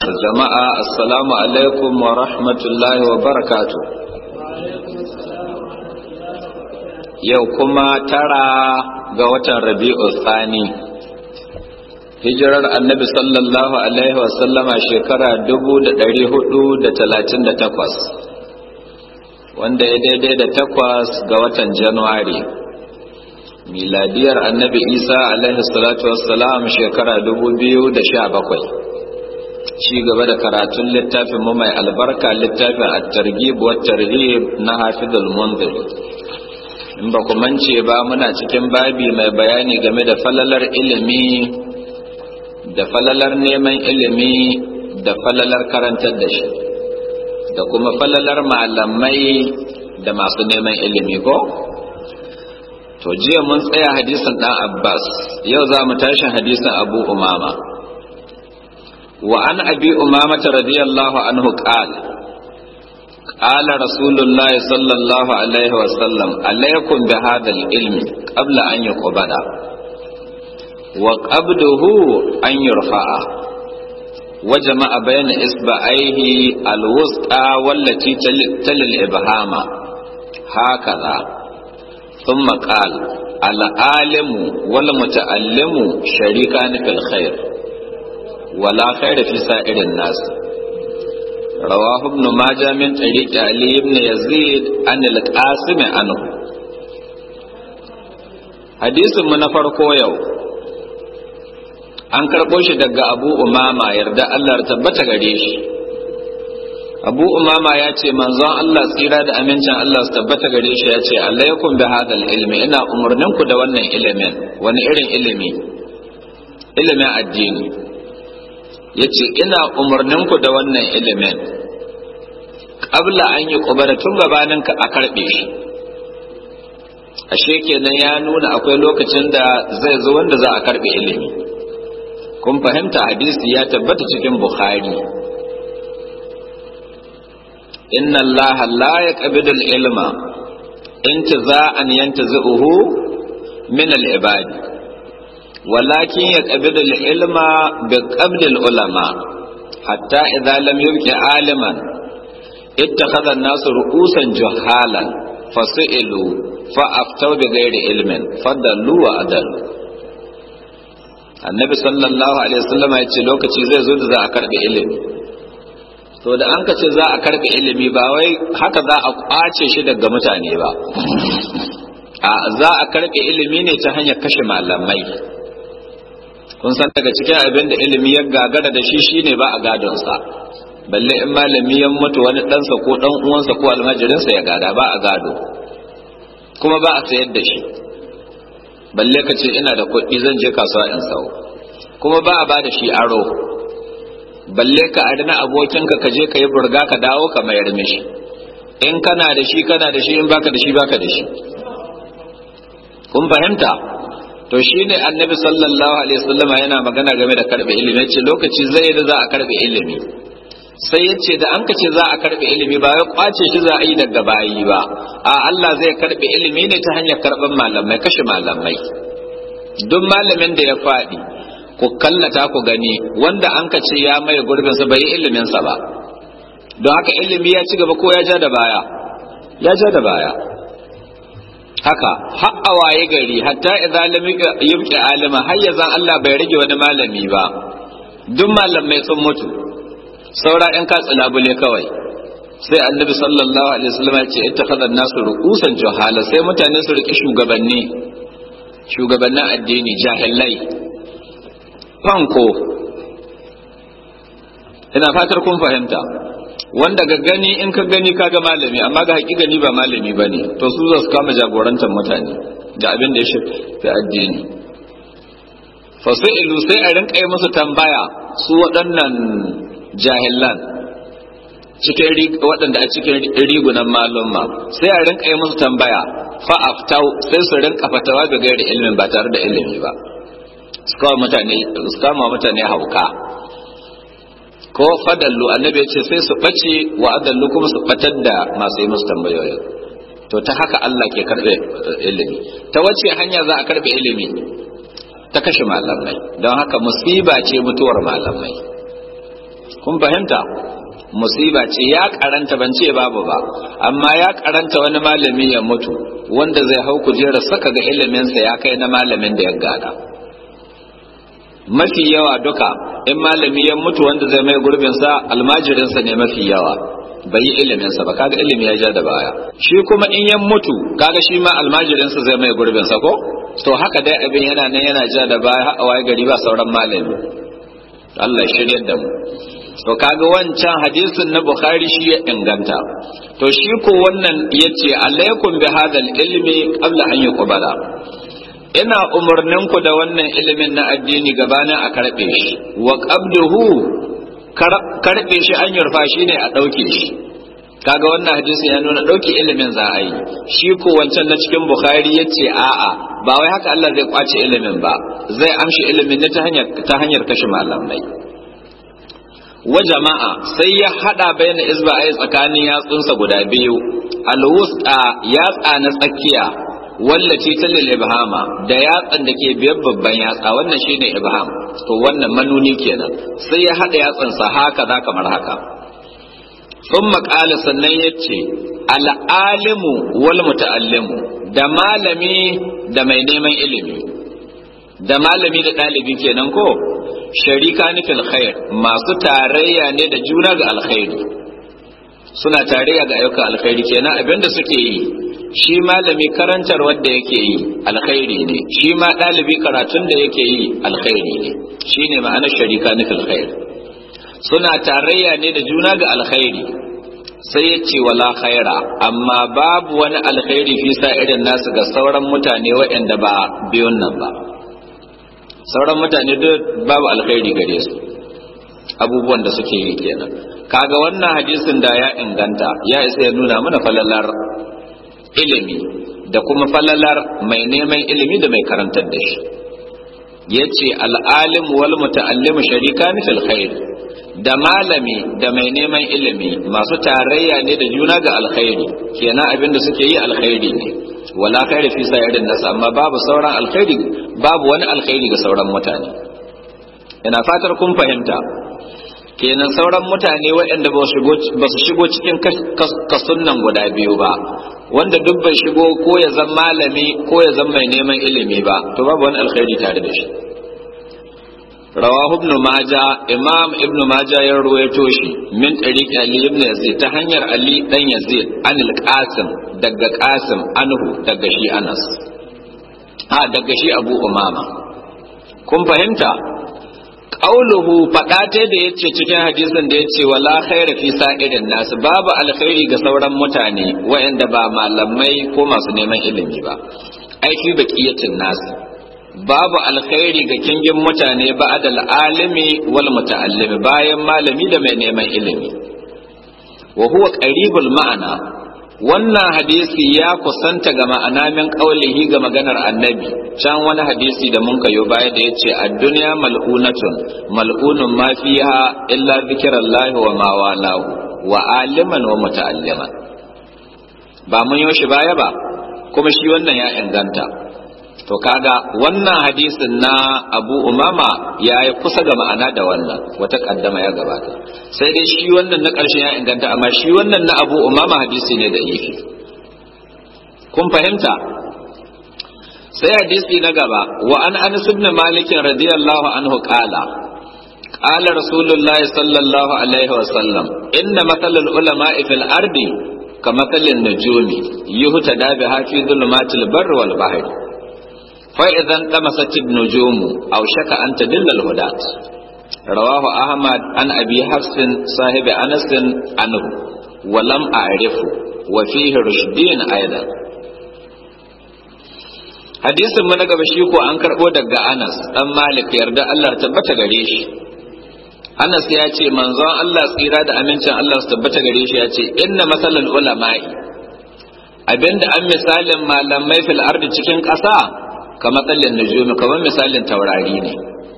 jama'a assalamu alaikum wa rahmatullahi wa barakatu yau kuma tara ga watan rabi'u tsani hijirar annabi sallallahu alaihi wasallama shekara 438 wanda ya daidai da takwas ga watan januwari miladiyar annabi isa alaihi salatu wassalam shekara 2017 ci gaba da karatun littafin mu mai albarka littafin at-targhib wa tarhib na hafizul munzir in ba ku mance ba muna cikin babi mai bayani game da falalar ilimi da falalar neman ilimi da falalar karantar da shi da kuma falalar malamai da masu neman ilimi ko to jiya mun tsaya hadisin dan abbas yau za mu tashi hadisin abu umama وعن أبي أمامة رضي الله عنه قال قال رسول الله صلى الله عليه وسلم عليكم بهذا العلم قبل أن يقبض وقبضه أن يرفع وجمع بين إصبعيه الوسطى والتي تل الإبهام هكذا ثم قال العالم والمتعلم شريكان في الخير ولا خير في سائر الناس رواه ابن ماجه من طريق علي بن يزيد عن القاسم عنه حديث من farko yau an karɓo shi daga abu umama yarda Allah tabbata gare shi abu umama ya ce manzon Allah tsira da amincin Allah su tabbata gare shi ya ce alaikum bi hadal ilmi ina umarninku da wannan ilimin wani irin ilimi ilimin addini ya ce ina umarninku da wannan ilimin ƙabla an yi ƙubara tun gabanin a karɓe shi ashe kenan ya nuna akwai lokacin da zai zo wanda za a karɓe ilimi kun fahimta hadisi ya tabbata cikin bukhari inna allaha la yaqbidu al-ilma intiza'an yantazi'uhu min al-ibadi ولكن يقبض العلم بقبض العلماء حتى إذا لم يبق عالما اتخذ الناس رؤوسا جهالا فسئلوا فأفتوا بغير علم فضلوا وأضلوا annabi sallallahu alaihi wasallam ya ce lokaci zai zo da za a karbi ilimi to da an ka ce za a karbi ilimi ba wai haka za a kwace shi daga mutane ba a za a karbi ilimi ne ta hanyar kashe malamai kun san daga cikin abin da ilimi ya gagara da shi shine ba a gadonsa balle in malami ya mutu wani ɗansa ko ɗan uwansa ko almajirinsa ya gada ba a gado kuma ba a sayar da shi balle ka ce ina da kuɗi zan je kasuwa in sau kuma ba a ba da shi aro balle ka adana abokinka ka je ka yi burga ka dawo ka mayar mishi in kana da shi kana da shi in baka da shi baka da shi kun fahimta to shine annabi sallallahu alaihi wasallama yana magana game da karbe ilimi yace lokaci zai da za a karbe ilimi sai yace da an kace za a karbe ilimi ba ya kwace shi za a yi daga bayi ba a Allah zai karbe ilimi ne ta hanyar karban malamai kashe malamai duk malamin da ya faɗi ku kallata ku gani wanda an kace ya mai gurbin sa bai ilimin sa ba don haka ilimi ya ci gaba ko ya ja da baya ya ja da baya haka har a waye gari hatta idza lam yubqi alima har yanzu Allah bai rage wani malami ba duk malamai sun mutu saura ɗan katsi labule kawai sai annabi sallallahu alaihi wasallam ya ce ittakhadha an-nasu ru'usan juhala sai mutane su riki shugabanni shugabannin addini jahilai fanko ina fatar kun fahimta wanda ga gani in ka gani kaga malami amma ga haƙi gani ba malami ba ne to su za su kama jagorantar mutane da abin da ya shafi addini fasi'ilu sai a rinka yi musu tambaya su waɗannan jahilan cikin waɗanda a cikin rigunan malumma sai a rinka yi musu tambaya fa'aftau sai su rinka fatawa da gairi ilimin ba tare da ilimi ba su kama mutane hauka ko fadallu annabi ya ce sai su ɓace wa adallu kuma su ɓatar da masu yi musu tambayoyi to ta haka Allah ke karɓe ilimi ta wace hanya za a karɓe ilimi ta kashe malamai don haka musiba ce mutuwar malamai kun fahimta musiba ce ya karanta ban ce babu ba amma ya karanta wani malami ya mutu wanda zai hau kujerar saka ga iliminsa ya kai na malamin da ya gada mafi yawa duka in malami ya mutu wanda zai mai gurbinsa almajirinsa ne mafi yawa bai yi iliminsa ba kaga ilimi ya ja da baya shi kuma in ya mutu kaga shi ma almajirinsa zai mai gurbinsa ko to haka dai abin yana nan yana ja da baya har a waye gari ba sauran malami Allah shiryar da mu to kaga wancan hadisin na bukhari shi ya inganta to shi ko wannan yace alaikum bi hadal ilmi qabla an yuqbala ina umarnin ku da wannan ilimin na addini gabanin a karbe shi wa qabduhu karbe shi an yurfa shi ne a dauke shi kaga wannan hadisi ya nuna dauke ilimin za a yi shi ko wancan na cikin bukhari yace a'a ba wai haka Allah zai kwace ilimin ba zai amshi ilimin ne ta hanyar ta hanyar kashe malamai wa jama'a sai ya hada bayan isba'ai tsakanin yatsunsa guda biyu alwusta yatsa na tsakiya wallace ta lil ibhama da yatsan da ke biyar babban yatsa wannan shine ibham to wannan manuni kenan sai ya hada yatsan sa haka za kamar haka thumma qala sannan yace al alimu wal muta'allimu da malami da mai neman ilimi da malami da ɗalibi kenan ko sharika ni fil khair masu tarayya ne da juna ga alkhairi suna tarayya ga ayyukan alkhairi kenan abinda suke yi shi malami karantar wanda yake yi alkhairi ne shi ma ɗalibi karatun da yake yi alkhairi ne shine ma'anar sharika ni fil khair suna tarayya ne da juna ga alkhairi sai ya ce wala khaira amma babu wani alkhairi fi sa irin nasu ga sauran mutane waɗanda ba biyun nan ba sauran mutane duk babu alkhairi gare su abubuwan da suke yi kenan kaga wannan hadisin da ya inganta ya isa ya nuna mana falalar ilimi da kuma falalar mai neman ilimi da mai karantar da shi ya ce al'alim wal muta'allim sharika fil khair da malami da mai neman ilimi masu tarayya ne da juna ga alkhairi kenan abin da suke yi alkhairi ne wala khairi fi sa'irin nas amma babu sauran alkhairi babu wani alkhairi ga sauran mutane ina fatar kun fahimta kenan sauran mutane waɗanda ba su shigo cikin kasunnan guda biyu ba wanda duk bai shigo ko ya zama malami ko ya zama mai neman ilimi ba to babu wani alkhairi tare da shi rawahu ibn maja imam ibn maja ya ruwaito shi min tariqi ali ibn yazid ta hanyar ali dan yazid anil qasim daga qasim anhu daga shi anas a daga shi abu umama kun fahimta qauluhu fada ta da yace cikin hadisin da yace wala khaira fi sa'irin nas babu alkhairi ga sauran mutane waɗanda ba malamai ko masu neman ilimi ba ai fi baqiyatin nas babu alkhairi ga kingin mutane ba adal alimi wal muta'allimi bayan malami da mai neman ilimi wa huwa qaribul ma'ana wannan hadisi ya kusanta ga ma'ana min qaulihi ga maganar annabi can wani hadisi da mun kayo baya da yace ad-dunya mal'unatun mal'unun ma fiha illa zikrullahi wa ma walahu wa aliman wa muta'alliman ba mun yo shi baya ba kuma shi wannan ya inganta to kaga wannan hadisin na abu umama ya yi kusa ga ma'ana da wannan wata kaddama ya gabata sai dai shi wannan na ƙarshen ya inganta amma shi wannan na abu umama hadisi ne da ifi kun fahimta sai hadisi na gaba wa an anas ibn malik radiyallahu anhu qala قال رسول الله صلى الله عليه وسلم إن مثل العلماء في الأرض كمثل النجوم يهتدى بها في ظلمات البر والبحر فإذا انطمست النجوم أو شك أن تدل الهداة رواه أحمد عن أبي حفص صاحب أنس عنه ولم أعرفه وفيه رشدين أيضا hadisin mu na gaba shi ko an karɓo daga Anas dan Malik yarda Allah tabbata gare shi Anas ya ce manzon Allah tsira da amincin Allah su tabbata gare shi ya ce inna masalal ulama'i abinda an misalin malamai fil ardi cikin ƙasa ka matsalin nujumi kamar misalin taurari ne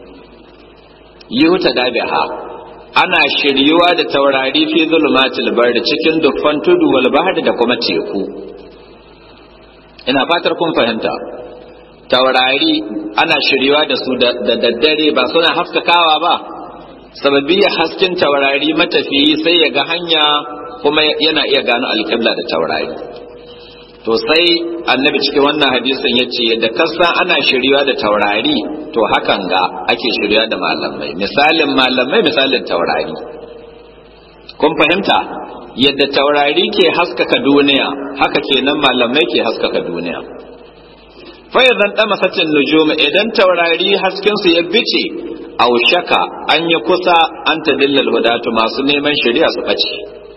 yuta dabiha ana shiryuwa da taurari fi zulumatil bardi cikin dukkan tudu wal bahri da kuma teku ina fatar kun fahimta taurari ana shiryuwa da su da daddare ba suna haskakawa ba sababiyya hasken taurari matafiyi sai ya ga hanya kuma yana iya gano alƙibla da taurari to sai annabi cikin wannan hadisin ya ce yadda kasa ana shirya da taurari to hakan ga ake shirya da malamai misalin malamai misalin taurari kun fahimta yadda taurari ke haskaka duniya haka kenan malamai ke haskaka duniya fayyazan ɗama sacin nujum idan taurari haskensu ya bice aushaka an yi kusa an ta dillal hudatu masu neman shari'a su ɓace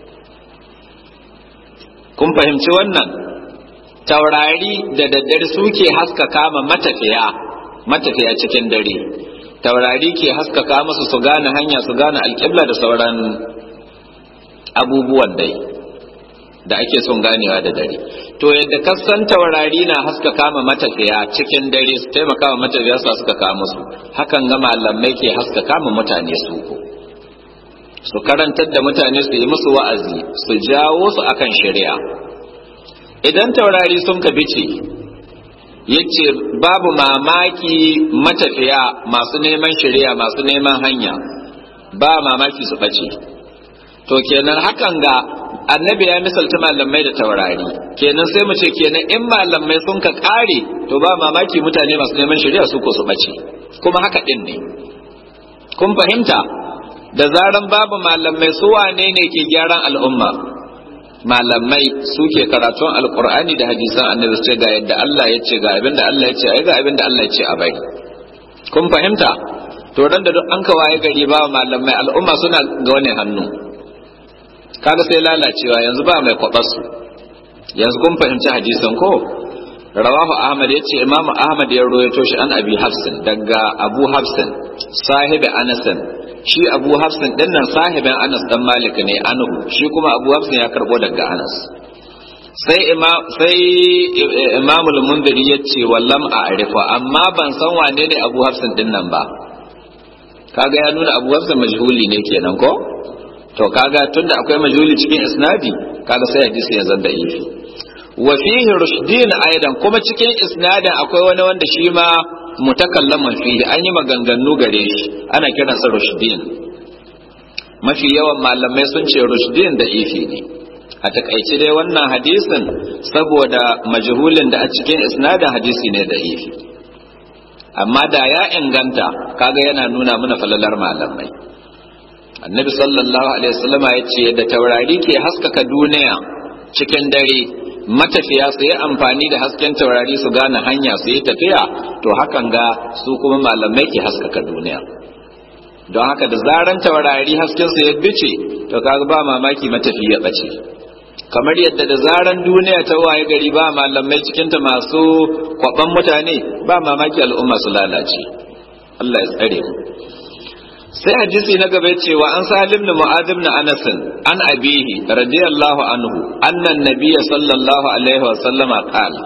kun fahimci wannan taurari da daddare suke haskaka ma matafiya matafiya cikin dare taurari ke haskaka musu su gane hanya su gane alƙibla da sauran abubuwan dai da ake son ganewa da dare to yadda kasan taurari na haskaka ma matafiya cikin dare su taimaka ma matafiya su haskaka musu hakan ga malamai ke haskaka ma mutane su ko su karantar da mutane su yi musu wa'azi su jawo su akan shari'a idan taurari sun ka bice yace babu mamaki matafiya masu neman shari'a masu neman hanya ba mamaki su bace to kenan hakan ga annabi ya misalta malamai da taurari kenan sai mu ce kenan in malamai sun ka kare to ba mamaki mutane masu neman shari'a su ko su bace kuma haka din ne kun fahimta da zaran babu malamai su wane ne ke gyaran al'umma malamai suke karatun alkur'ani da hadisan annabi ce ga yadda Allah ya ce ga abin da Allah ya ce ai ga abin da Allah ya ce a bai kun fahimta to ran da duk an ka waye gari ba malamai al'umma suna ga wani hannu kaga sai lalacewa yanzu ba mai kwabas yanzu kun fahimci hadisan ko rawahu ahmad ya ce imamu ahmad ya rawaito shi an abi hafsin daga abu hafsin sahibi anasin shi abu hafsin din nan sahibin anas dan malik ne anhu shi kuma abu hafsin ya karbo daga anas sai imam sai imamul mundiri ya ce wallam a arifa amma ban san wane ne abu hafsin din nan ba kaga ya nuna abu hafsin majhuli ne kenan ko to kaga tunda akwai majhuli cikin isnadi kaga sai hadisi ya zanda ifi wa fihi rushdin aidan kuma cikin isnadin akwai wani wanda shi ma mutakallaman fihi an yi maganganu gare shi ana kiransa rushdin mafi yawan malamai sun ce rushdin da ifi ne a takaice dai wannan hadisin saboda majhulin da a cikin isnadin hadisi ne da ifi amma da ya inganta kaga yana nuna mana falalar malamai annabi sallallahu alaihi wasallam ya ce da taurari ke haskaka duniya cikin dare matafiya su yi amfani da hasken taurari su gane hanya su yi tafiya to hakan ga su kuma malamai ke haskaka duniya don haka da zaran taurari hasken su ya bice to kaga ba mamaki matafi ya bace kamar yadda da zaran duniya ta waye gari ba malamai cikinta masu kwaban mutane ba mamaki al'umma su lalace Allah ya tsare mu sai hadisi na gaba cewa an salim na mu'adh ibn anas an abihi radiyallahu anhu anna an-nabiy sallallahu alaihi wa sallama qala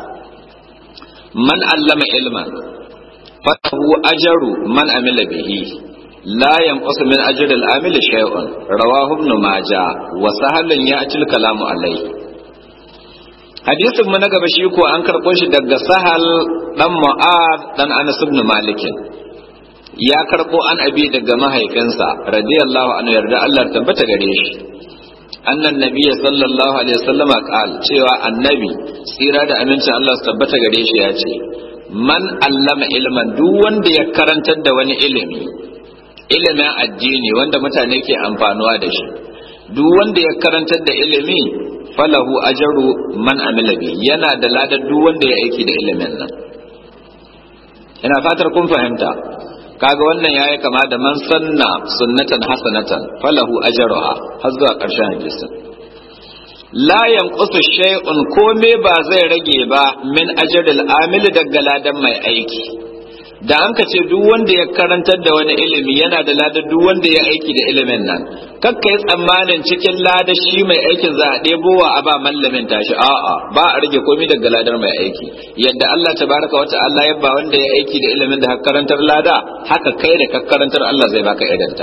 man allama ilman falahu ajru man amila bihi لا ينقص من أجر العامل شيء رواه ابن ماجه وسهل يأتي الكلام عليه hadisin mu na gaba shi ko an karɓo shi daga sahal dan mu'ad dan anas ibn malik ya karɓo an abi daga mahaifinsa radiyallahu anhu yarda Allah tabbata gare shi annan nabiy sallallahu alaihi wasallama qal cewa annabi tsira da amincin Allah su tabbata gare shi ya ce man allama ilman duk wanda ya karantar da wani ilimi ilimin addini wanda mutane ke amfanuwa da shi duk wanda ya karantar da ilimi falahu ajaru man amila bi yana da ladar duk wanda ya aiki da ilimin nan ina fatar kun fahimta kaga wannan yayi kama da man sanna sunnatan hasanatan falahu ajruha har zuwa ƙarshen hadisin la yanqusu shay'un kome ba zai rage ba min ajril amil daga ladan mai aiki da an ka ce duk wanda ya karantar da wani ilimi yana da ladar duk wanda ya aiki da ilimin nan kakka yi tsammanin cikin ladar shi mai aikin za a ɗebowa a ba mallamin tashi a'a ba a rage komai daga ladar mai aiki yadda Allah tabaraka wa ta'ala ya ba wanda ya aiki da ilimin da karantar lada haka kai da karantar Allah zai baka idanta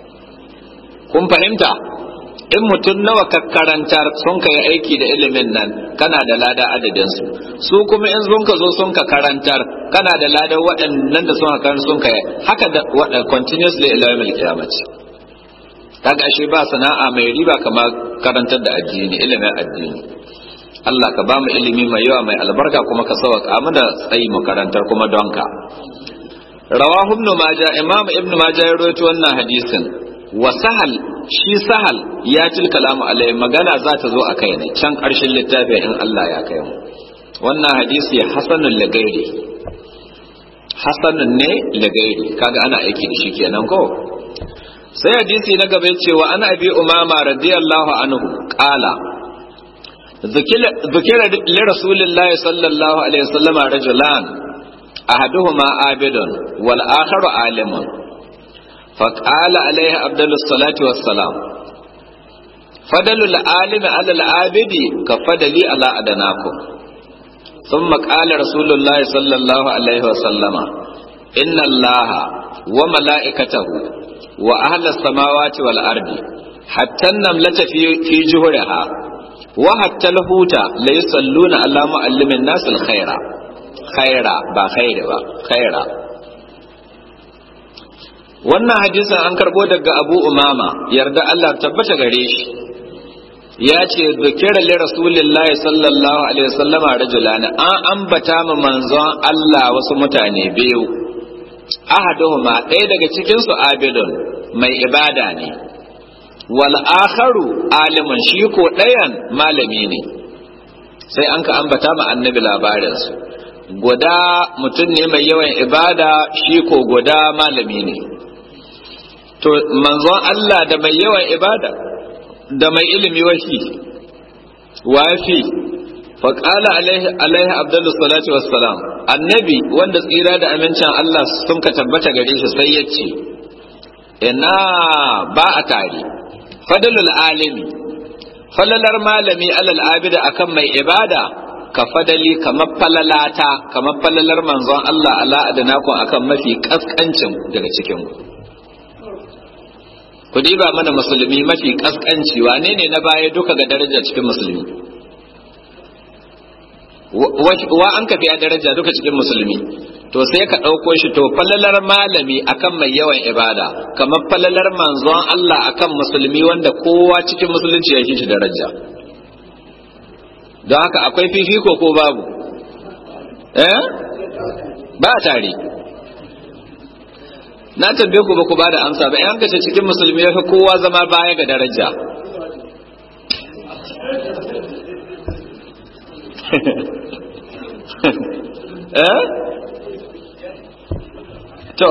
kun fahimta in mutum nawa ka karantar sun ka yi aiki da ilimin nan kana da lada adadin su su kuma in sun ka zo sun ka karantar kana da lada waɗannan da sun ka sun ka haka da waɗanda continuously ila yawmil qiyamati kaga ashe ba sana'a mai riba kamar karantar da addini ilimin addini Allah ka ba mu ilimi mai yawa mai albarka kuma ka sauka mana tsayi mu karantar kuma don ka rawahu ibn majah imam ibn majah ya rawaito wannan hadisin wa sahal shi sahal ya til kalamu alai magana za ta zo a kai ne can karshen littafin in Allah ya kai mu wannan hadisi hasanul lagairi hasanun ne lagairi kaga ana aiki da shi kenan ko sai hadisi na gaba cewa ana abi umama radiyallahu anhu qala ذكر لرسول الله صلى الله عليه وسلم رجلان أحدهما عابد والآخر عالم فقال عليه أفضل الصلاة والسلام فضل العالم على العابد كفضلي على أدناكم ثم قال رسول الله صلى الله عليه وسلم إن الله وملائكته وأهل السماوات والأرض حتى النملة في, في جهرها وحتى الهوت ليصلون على معلم الناس الخير خيرا با خير با خيرا wannan hadisin an karbo daga abu umama yarda Allah tabbata gare shi ya ce zukira li rasulillahi sallallahu alaihi wasallama rajulan an ambata ma manzon Allah wasu mutane biyu ahaduhuma ɗaya daga cikin su abidun mai ibada ne wal akharu alimun shi ko ɗayan malami ne sai an ka ambata ma annabi labarinsu guda mutum ne mai yawan ibada shi ko guda malami ne to manzon Allah da mai yawan ibada da mai ilimi wafi wafi faƙala alaihi abdullu salatu wassalam annabi wanda tsira da amincin Allah sun ka tabbata gare shi sai ya ce ina ba a tare fadalul alimi falalar malami alal abida akan mai ibada ka fadali kamar falalata kamar falalar manzon Allah ala adanakum akan mafi kaskancin daga cikin ku diba mana musulmi mafi kaskanci wane ne na baya duka ga daraja cikin musulmi wa an ka fiya daraja duka cikin musulmi to sai ka ɗauko shi to falalar malami akan mai yawan ibada kamar falalar manzon Allah akan musulmi wanda kowa cikin musulunci ya shi daraja don haka akwai fifiko ko babu eh ba tare na tambaye ku ba ku ba da amsa ba yan kace cikin musulmi ya fi kowa zama baya ga daraja eh to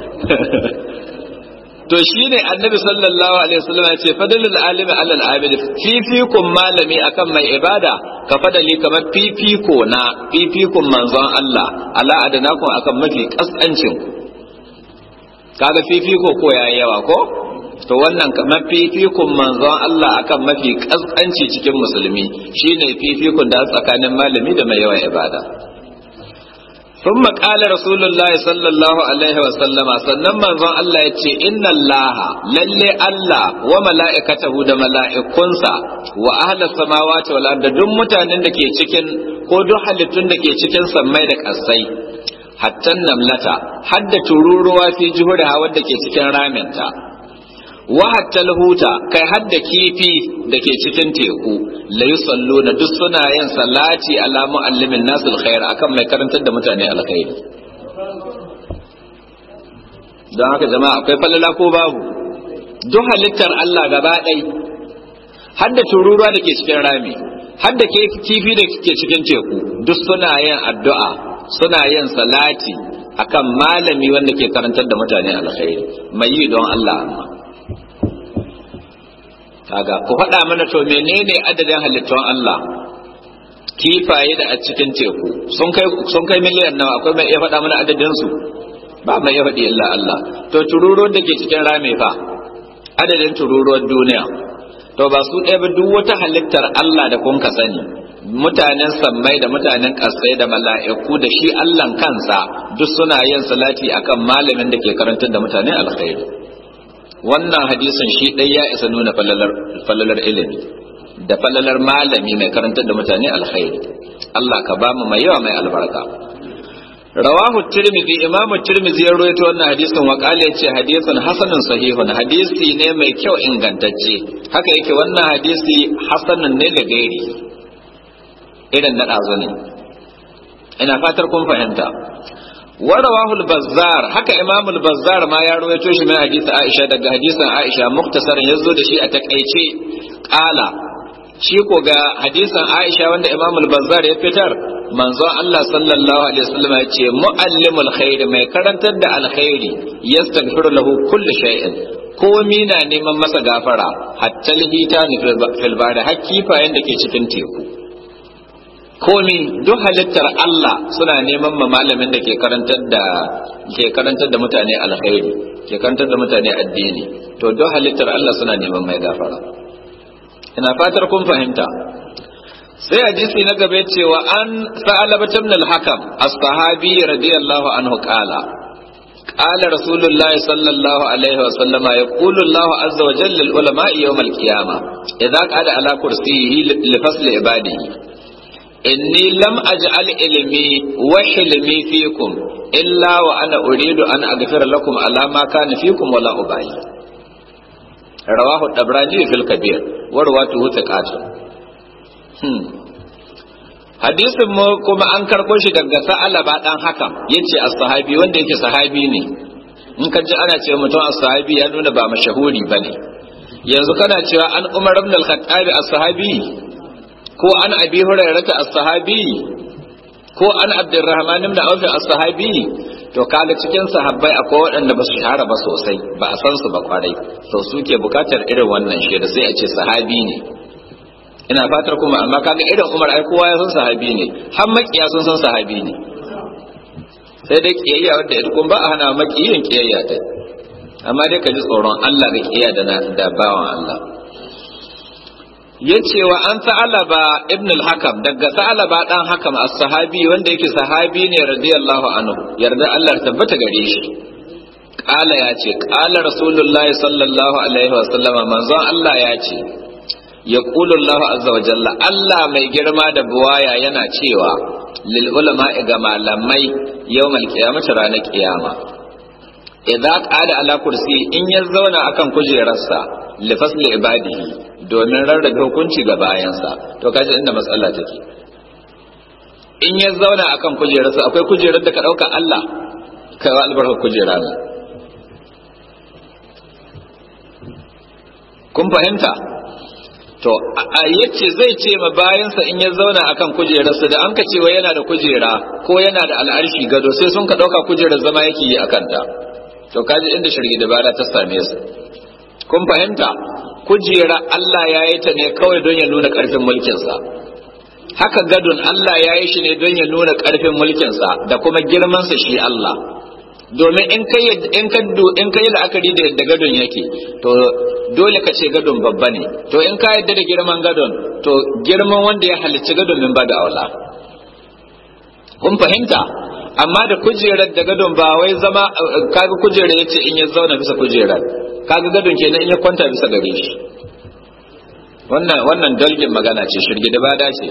to shine annabi sallallahu alaihi wasallam ya ce fadlul alimi alal abid fifikun malami akan mai ibada ka fadali kamar fifiko na fifikun manzon Allah ala adanakum akan mafi kaskancin kaga fifiko ko yayi yawa ko to wannan kamar fifikun manzon Allah akan mafi kaskanci cikin musulmi shine fifikun da tsakanin malami da mai yawan ibada ثم قال رسول الله صلى الله عليه وسلم sannan manzon Allah ya ce inna Allah lalle Allah wa mala'ikatahu da mala'ikunsa wa ahlas samawati wal ardi duk mutanen da ke cikin ko duk halittun da ke cikin sammai da kasai hatta namlata hadda tururuwa fi juhuriha wadda ke cikin raminta wa hatta huta kai hadda kifi da ke cikin teku la yusalluna duk suna yin salati ala muallimin nasul khair akan mai karantar da mutane alkhairi don haka jama'a akwai falala ko babu duk halittar Allah gaba ɗai hadda tururuwa da ke cikin rami hadda kifi da ke cikin teku duk suna yin addu'a suna yin salati akan malami wanda ke karantar da mutane alkhairi mai yi don Allah amma kaga ku faɗa mana to menene adadin halittun Allah kifaye da a cikin teku sun kai sun kai miliyan nawa akwai mai iya faɗa mana adadin su ba mai iya faɗi illa Allah to tururuwar da ke cikin rame fa adadin tururuwar duniya to ba su ɗaya ba duk wata halittar Allah da kun ka sani mutanen sammai da mutanen ƙasai da mala'iku da shi Allahn kansa duk suna yin salati akan malamin da ke karantar da mutane alkhairi wannan hadisin shi ɗai ya isa nuna falalar ilimi da falalar malami mai karantar da mutane alkhairi Allah ka ba mu mai yawa mai albarka rawahu tirmidhi imamu tirmidhi ya rawaito wannan hadisin wa qala yace hadisun hasanun sahihun hadisi ne mai kyau ingantacce haka yake wannan hadisi hasanun ne da gairi irin na dazo ne ina fatar kun fahimta wa rawahu al-bazzar haka imamu al-bazzar ma ya rawaito shi mai hadisi Aisha daga hadisin Aisha muktasarin yazo da shi a takaice qala shi ko ga hadisin Aisha wanda Imam al-Bazzar ya fitar manzon Allah sallallahu alaihi wasallam ya ce muallimul khair mai karantar da alkhairi yastaghfiru lahu kullu shay'in komi na neman masa gafara hatta lihita ni fil bari har kifayen da ke cikin teku komi duk halittar Allah suna neman ma malamin da ke karantar da ke karantar da mutane alkhairi ke karantar da mutane addini to duk halittar Allah suna neman mai gafara ina fatar kun fahimta sai hadisi na gaba cewa an sa'alaba ibn al-hakam as-sahabi radiyallahu anhu qala qala rasulullah sallallahu alaihi wa sallama yaqulu allah azza wa jalla lil ulama yawm al-qiyamah idza qala ala kursiyhi li fasl ibadihi inni lam aj'al ilmi wa hilmi fikum illa wa ana uridu an aghfira lakum ala ma kana fikum wala ubayi rawahu dabrani fil kabir warwatu thiqatun hmm hadisin mu kuma an karbo shi daga sa'alaba dan hakam yace as-sahabi wanda yake sahabi ne in ka ji ana cewa mutum as-sahabi ya nuna ba mashahuri bane yanzu kana cewa an umar ibn al-khattab as-sahabi ko an abi hurairah as-sahabi ko an abdurrahman ibn auf as-sahabi to kaga cikin sahabbai akwai waɗanda ba su shahara ba sosai ba a san su ba kwarai to suke bukatar irin wannan shaida sai a ce sahabi ne ina fatar kuma amma kaga irin Umar ai kowa ya san sahabi ne har makiya sun san sahabi ne sai dai kiyayya wanda ita kun ba a hana makiyin kiyayya ta amma dai ka ji tsoron Allah ga kiyayya da da bawan Allah yace wa an sa'alaba ibn al-hakam daga sa'alaba dan hakam as-sahabi wanda yake sahabi ne radiyallahu anhu yarda Allah ya tabbata gare shi qala ya ce qala rasulullahi sallallahu alaihi wa sallama manzon Allah ya ce yaqulu Allah azza wa jalla Allah mai girma da buwaya yana cewa lil ulama ga malamai yawmal qiyamati ranar kiyama idza qala ala kursi in ya zauna akan kujerarsa li fasli ibadihi domin rarrabe hukunci ga bayansa to kaji inda matsala take in ya zauna akan kujerarsa akwai kujerar da ka dauka Allah kai wa albarka kujera ne kun fahimta to a yace zai ce ma bayansa in ya zauna akan kujerarsa da an ka cewa yana da kujera ko yana da al'arshi gado sai sun ka dauka kujerar zama yake yi akan ta to kaji inda shirgi dabara ta same su kun fahimta kujera Allah ya yi ta ne kawai don ya nuna ƙarfin mulkinsa haka gadon Allah ya yi shi ne don ya nuna ƙarfin mulkinsa da kuma girmansa shi Allah domin in ka in ka in ka yi la'akari da yadda gadon yake to dole ka ce gadon babba ne to in ka yadda da girman gadon to girman wanda ya halicci gadon min ba da aula kun fahimta amma da kujerar da gadon ba wai zama kaga kujerar yace in ya zauna bisa kujerar kaga gadon kenan in ya kwanta bisa gare shi wannan wannan dalgin magana ce shirgi da bada ce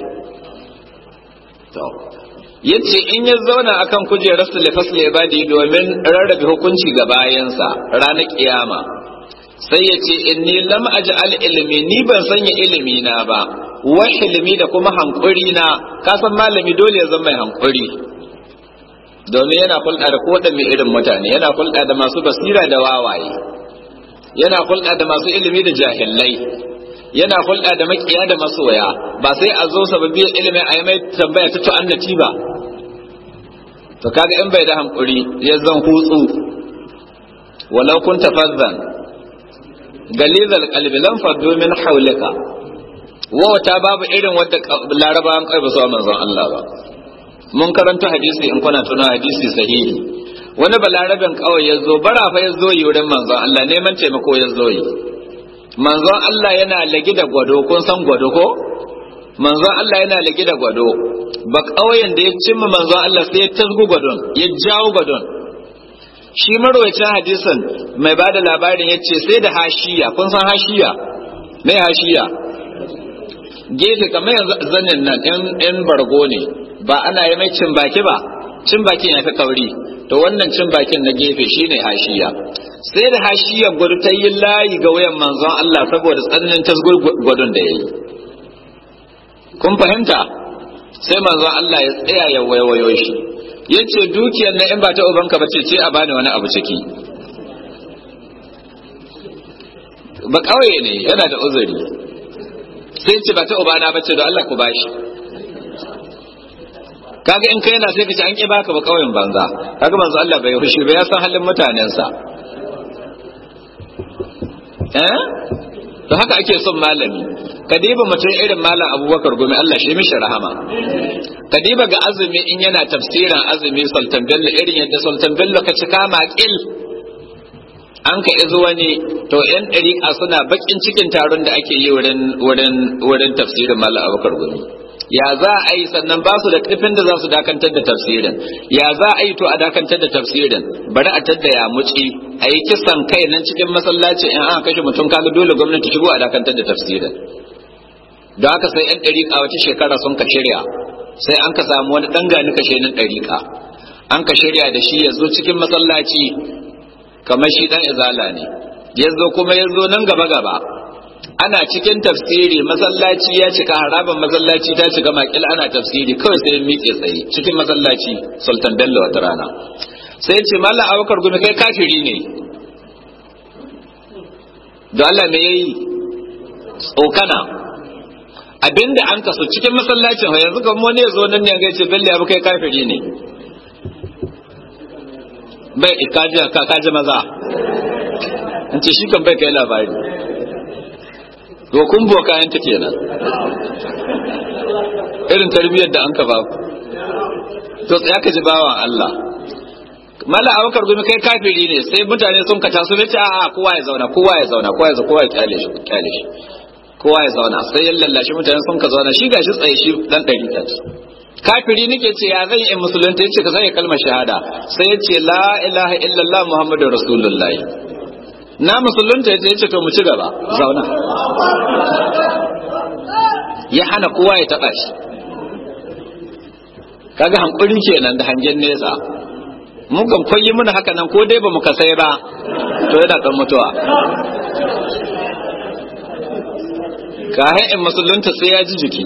to yace in ya zauna akan kujerar su lifasli ibadi domin rarrabe hukunci ga bayansa ranar kiyama sai ya ce inni lam aj'al ilmi ni ban sanya ilimi na ba wa ilmi da kuma hankuri na ka san malami dole ya zama mai hankuri domin yana hulɗa da kowaɗanne irin mutane yana hulɗa da masu basira da wawaye yana hulɗa da masu ilimi da jahillai yana hulɗa da makiya da masoya ba sai a zo sababbiyar ilimin a yi mai tambaya ta tu'annaci ba to kaga in bai da hankuri ya zan hutsu walau kun tafazzan galizal qalbi lam faddu min hawlika wata babu irin wadda larabawan kai ba su manzon Allah ba mun karanta hadisi in kuna tuna hadisi sahihi wani balarabin kawai ya zo bara fa ya zo yi wurin manzon Allah neman taimako ya zo yi manzon Allah yana lagi da gwado kun san gwado ko manzon Allah yana lagi da gwado ba kauyen da ya cimma manzon Allah sai ya tasgu gwadon ya jawo gwadon shi marwacin hadisin mai ba da labarin ya ce sai da hashiya kun san hashiya mai hashiya gefe kamar yanzu zanin nan in bargo ne ba ana yi mai cin baki ba cin bakin ya fi kauri to wannan cin bakin na gefe shine hashiya sai da hashiyar gwado ta yi layi ga wayan manzon Allah saboda tsananin tasgur gwadon da ya yi kun fahimta sai manzon Allah ya tsaya ya waiwayo shi ya ce dukiyar na in ba ta ubanka ba ce ce a bani wani abu ciki ba ƙauye ne yana da uzuri sai ce ba ta ubana ba ce da Allah ku bashi kaga in kai yana sai ka ce an ki baka ba ƙauyen banza kaga manzo Allah bai fushi ba ya san halin mutanensa eh to haka ake son malami kadiba mutum irin malam abubakar gumi Allah shi mishi rahama kadiba ga azumi in yana tafsirin azumi sultan bello irin yadda sultan bello ka cika maƙil an ka izo wani to yan ɗariƙa suna baƙin cikin taron da ake yi wurin wurin wurin tafsirin malam abubakar gumi ya za a yi sannan ba su da ƙarfin da za su dakantar da tafsirin ya za a yi to a dakantar da tafsirin bari a tadda ya muci a yi kisan kai nan cikin masallaci in aka kashe mutum kaga dole gwamnati shigo a dakantar da tafsirin da haka sai yan ɗariƙa wata shekara sun ka shirya sai an ka samu wani ɗan gani kashe nan ɗariƙa an ka shirya da shi ya zo cikin masallaci kamar shi ɗan izala ne ya zo kuma ya zo nan gaba gaba ana cikin tafsiri masallaci ya cika haraban masallaci ta cika makil ana tafsiri kawai sai miƙe tsaye cikin masallaci sultan bello wata rana sai ce mallam abubakar gumi kai kafiri ne da Allah me yayi tsokana abinda an kaso cikin masallacin ha yanzu kamar wani ya zo nan ne ya ce bello ya kai kafiri ne bai kaji kaji maza in ce shi kan bai kai labari to kun buwa kayan ta kenan irin tarbiyyar da an ka ba to tsaya ka ji bawan Allah mala abakar gumi kai kafiri ne sai mutane sun ka taso nace a'a kowa ya zauna kowa ya zauna kowa ya zauna kowa ya kyale shi kyale shi kowa ya zauna sai ya lallashi mutane sun ka zauna shi gashi tsaye shi dan dari ta kafiri nake ce ya zan yi musulunta yace ka zai kalmar shahada sai ya ce la ilaha illallah muhammadur rasulullahi na musulunta ya ce to mu ci gaba zauna ya hana kowa ya taba shi kaga hankuri kenan da hangen nesa mun kan koyi muna haka nan ko dai ba mu kasai ba to yana dan mutuwa ka in musulunta sai ya ji jiki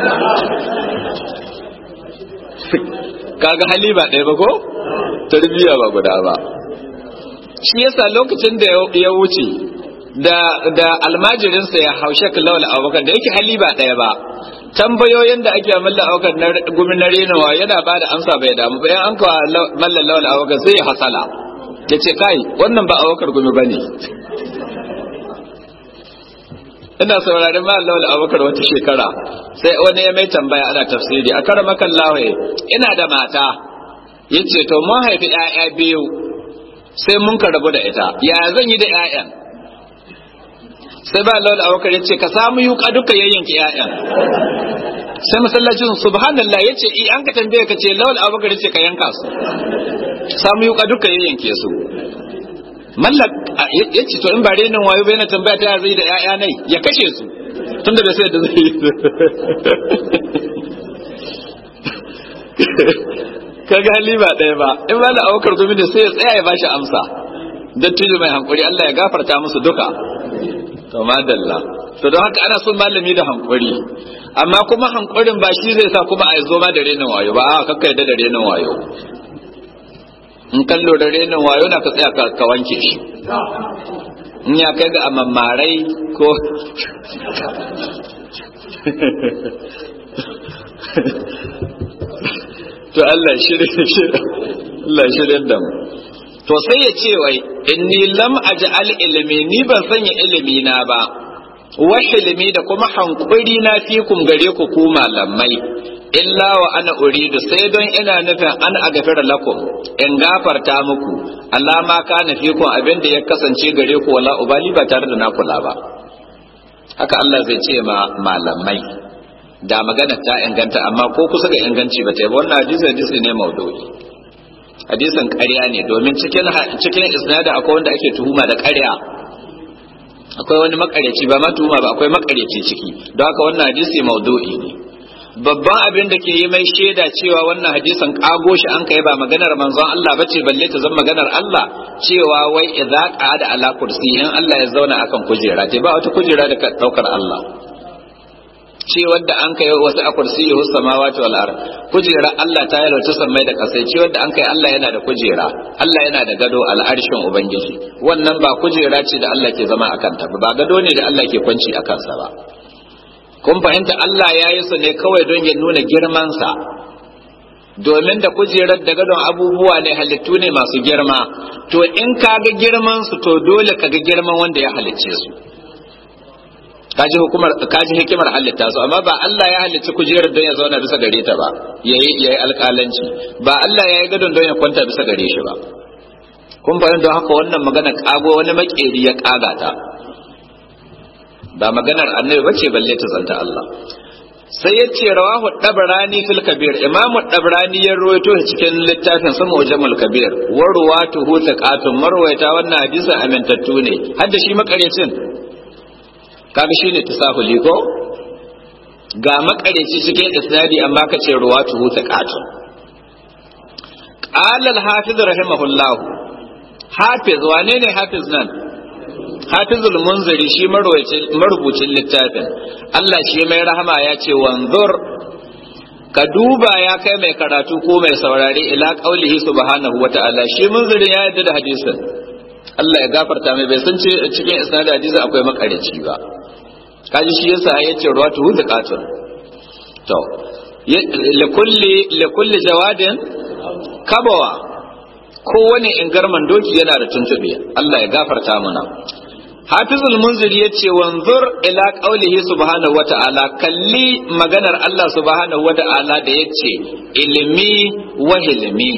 kaga hali ba ɗaya ba ko tarbiyya ba guda ba shi yasa lokacin da ya wuce da da almajirinsa ya haushe lawal abokan da yake hali ba ɗaya ba tambayoyin da ake malla abokan na gumi na renawa yana ba da amsa bai damu bayan an kawo mallan lawal abokan sai ya hasala ya ce kai wannan ba abokar gumi ba ne ina sauraron mallan lawal abokar wata shekara sai wani ya mai tambaya ana tafsiri a kara makan lawaye ina da mata ya ce to mun haifi 'ya'ya biyu sai mun ka rabu da ita ya zan yi da 'ya'yan sai ba lawal abokar ya ce ka samu yuka duka yayyanki 'ya'yan sai masallacin subhanallah ya ce i an ka tambaye ka ce lawal abokar ya ce ka yanka su samu yuka duka yayyanke su mallak ya ce to in ba renin wayo bai na tambaya ta zai da 'ya'ya nai ya kashe su tun da bai sai da zai yi kaga hali ba ɗaya ba in ba da aukar gumi da sai ya tsaya ya bashi amsa dattijo mai hankuri Allah ya gafarta musu duka to madalla to don haka ana son malami da hankuri amma kuma hankurin ba shi zai sa kuma a zo ma da renin wayo ba a kakka yadda da renin wayo in kallo da renin wayo na ka tsaya ka wanke shi in ya kai ga amammarai ko to Allah shirye Allah shirye da mu to sai ya ce wai inni lam aj'al ilmi ni ban sanya ilimi na ba wa ilimi da kuma hankuri na fikum gare ku ku malamai illa wa ana uridu sai don ina nufin an agafira lakum in gafarta muku Allah ma kana fikum abin da ya kasance gare ku wala ubali ba tare da na kula ba haka Allah zai ce ma malamai da magana ta inganta amma ko kusa ga inganci ba ta yi wannan hadisi hadisi ne maudu'i hadisin ƙarya ne domin cikin cikin isnadin akwai wanda ake tuhuma da ƙarya akwai wani makareci ba ma tuhuma ba akwai makareci ciki don haka wannan hadisi maudu'i ne babban abin da ke yi mai shaida cewa wannan hadisin kago shi an kai ba maganar manzon Allah bace balle ta zama maganar Allah cewa wai idza qada ala kursi in Allah ya zauna akan kujera te ba wata kujera da ka daukar Allah ce wadda an kai wasu a kursi yahu samawati wal ard kujera Allah ta yalo ta sammai da kasai ce wadda an kai Allah yana da kujera Allah yana da gado al'arshin ubangiji wannan ba kujera ce da Allah ke zama akan ta ba gado ne da Allah ke kwanci akan sa ba kun fahimta Allah ya yi su ne kawai don ya nuna girmansa domin da kujerar da gadon abubuwa ne halittu ne masu girma to in ka ga girman su to dole ka ga girman wanda ya halicce su kaji hukumar kaji hikimar halitta su amma ba Allah ya halicci kujerar don ya zauna bisa gare ta ba yayi yayi alƙalanci ba Allah ya yi gadon don ya kwanta bisa gare shi ba kun fahimta haka wannan magana kago wani makeri ya kaga ta ba maganar annabi bace balle ta zanta Allah sai ya ce rawahu dabrani fil kabir imamu dabrani ya rawaito shi cikin littafin sama wajamul kabir wa ruwatuhu taqatun marwayata wannan hadisin amintattu ne hadda shi makarecin kaga shine tasahuli ko ga makareci cikin isnadi amma ka ce ruwatuhu taqatun qala al-hafiz rahimahullah hafiz wane ne hafiz nan hafizul munziri shi marubucin littafin Allah shi mai rahama ya ce wanzur ka duba ya kai mai karatu ko mai saurari ila qaulihi subhanahu wata'ala shi munziri ya yadda da hadisin Allah ya gafarta mai bai san ce cikin isnad hadisi akwai makarici ba kaji shi yasa ya ce ruwatu da qatun to likulli likulli jawadin kabawa kowane ingarman doki yana da tuntube Allah ya gafarta mana Hafizul Munzir ya ce wanzur ila qaulihi subhanahu wa ta'ala kalli maganar Allah subhanahu wa ta'ala da ya ce ilmi wa hilmi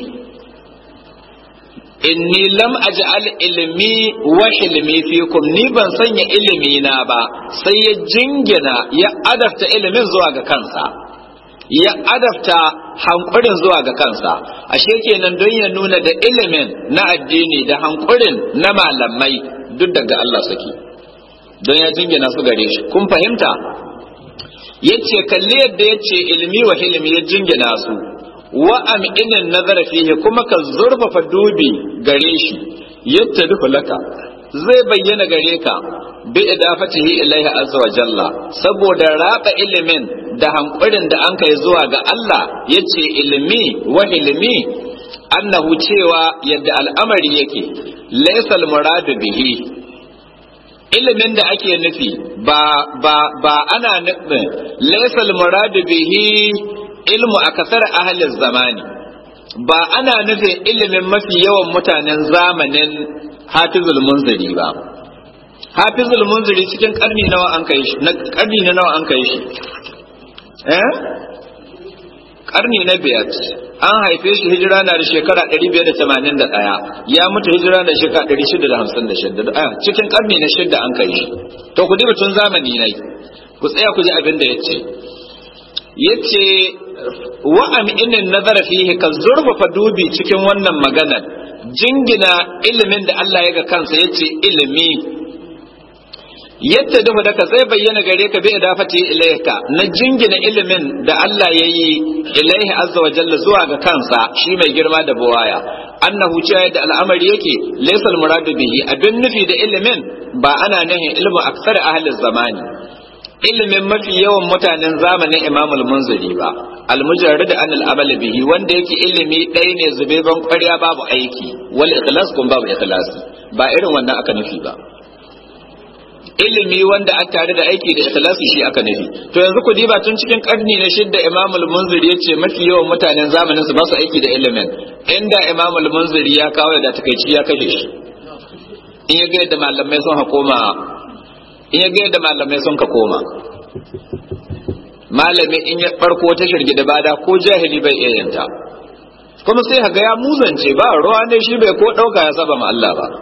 inni lam aj'al ilmi wa hilmi fikum ni ban sanya ilimi na ba sai ya jingina ya adafta ilimin zuwa ga kansa ya adafta hankurin zuwa ga kansa ashe kenan don ya nuna da ilimin na addini da hankurin na malamai duk daga Allah suke don ya jingina su gare shi kun fahimta yace kalli yadda yace ilmi wa hilmi ya jingina su wa am'inin nazara fihi kuma ka zurfafa dubi gare shi yadda duhu laka zai bayyana gare ka bi idafatihi ilaihi azza wa jalla saboda raba ilimin da hankurin da an kai zuwa ga Allah yace ilmi wa ilmi annahu cewa yadda al'amari yake laysal muradu bihi ilimin da ake nufi ba ba ba ana nufin laysal muradu bihi ilmu akasar ahlil zamani ba ana nufin ilimin mafi yawan mutanen zamanin hafizul munziri ba hafizul munziri cikin karni nawa an kai shi na karni na nawa an kai shi eh karni na biyar an haife shi hijira na da shekara 581 ya mutu hijira da shekara 656 a cikin karni na shidda an kai shi to ku diba tun zamani ne ku tsaya ku ji abin da yace yace wa am inin nazara fihi ka zurfafa dubi cikin wannan maganar jingina ilimin da Allah ya ga kansa yace ilimi yadda duhu da ka zai bayyana gare ka bi idafati ilayka na jingina ilimin da Allah ya yi ilaihi azza wa jalla zuwa ga kansa shi mai girma da buwaya annahu cewa da al'amari yake laysal muradu bihi abin nufi da ilimin ba ana nahin ilmu aksar ahli zamani ilimin mafi yawan mutanen zamanin Imam al-Munziri ba al-mujarrid an al-amal bihi wanda yake ilimi ɗaya ne zubeban ƙwarya babu aiki wal ikhlas kun babu ikhlasi ba irin wannan aka nufi ba ilimi wanda a tare da aiki da ikhlasi shi aka nufi to yanzu ku diba tun cikin karni na shidda Imam al-Munziri yace mafi yawan mutanen zamanin su ba su aiki da ilimin inda Imam al-Munziri ya kawo da takeici ya kashe shi in ya ga yadda malamai sun hakoma in ya ga yadda malamai sun ka koma malami in ya farko ta shirgi da bada ko jahili bai iya yanta kuma sai haga ya muzance ba ruwa ne shi bai ko dauka ya saba ma Allah ba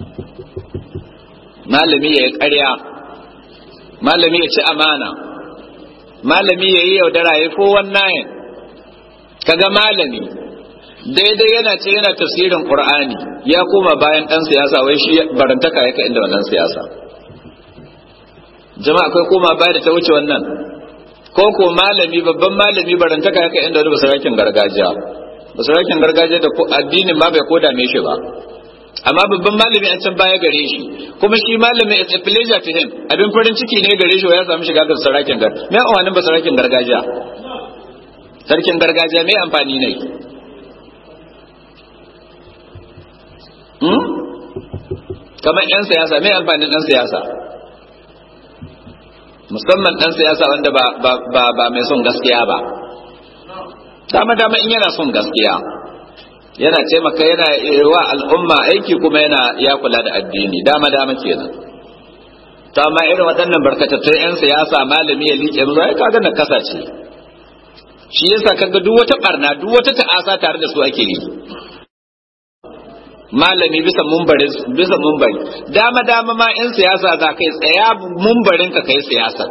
malami ya yi ƙarya malami ya ci amana malami ya yi yaudara ya ko wannan kaga malami daidai yana ce yana tafsirin qur'ani ya koma bayan dan siyasa wai shi barantaka yake inda wannan siyasa jama'a akwai koma baya da ta wuce wannan ko ko malami babban malami barantaka yaka inda wani basarakin gargajiya basarakin gargajiya da addinin ma bai koda me shi ba amma babban malami an can baya gare shi kuma shi malami it's a pleasure to him abin farin ciki ne gare shi ya samu shiga ga sarakin gar me awanin basarakin gargajiya sarkin gargajiya me amfani ne hmm? kamar yan siyasa me amfanin dan siyasa musamman dan siyasa wanda ba ba ba, ba mai son gaskiya ba dama dama in yana son gaskiya yana taimaka yana wa al'umma aiki kuma yana ya kula da addini dama dama kenan to amma irin waɗannan barkatattun 'yan siyasa malami ya liƙe mu ai kaga na kasa ce shi yasa kaga duk wata barna duk wata ta'asa tare da su ake yi malami bisa mumbari bisa mumbari dama dama ma 'yan siyasa za kai tsaya mumbarin ka kai siyasar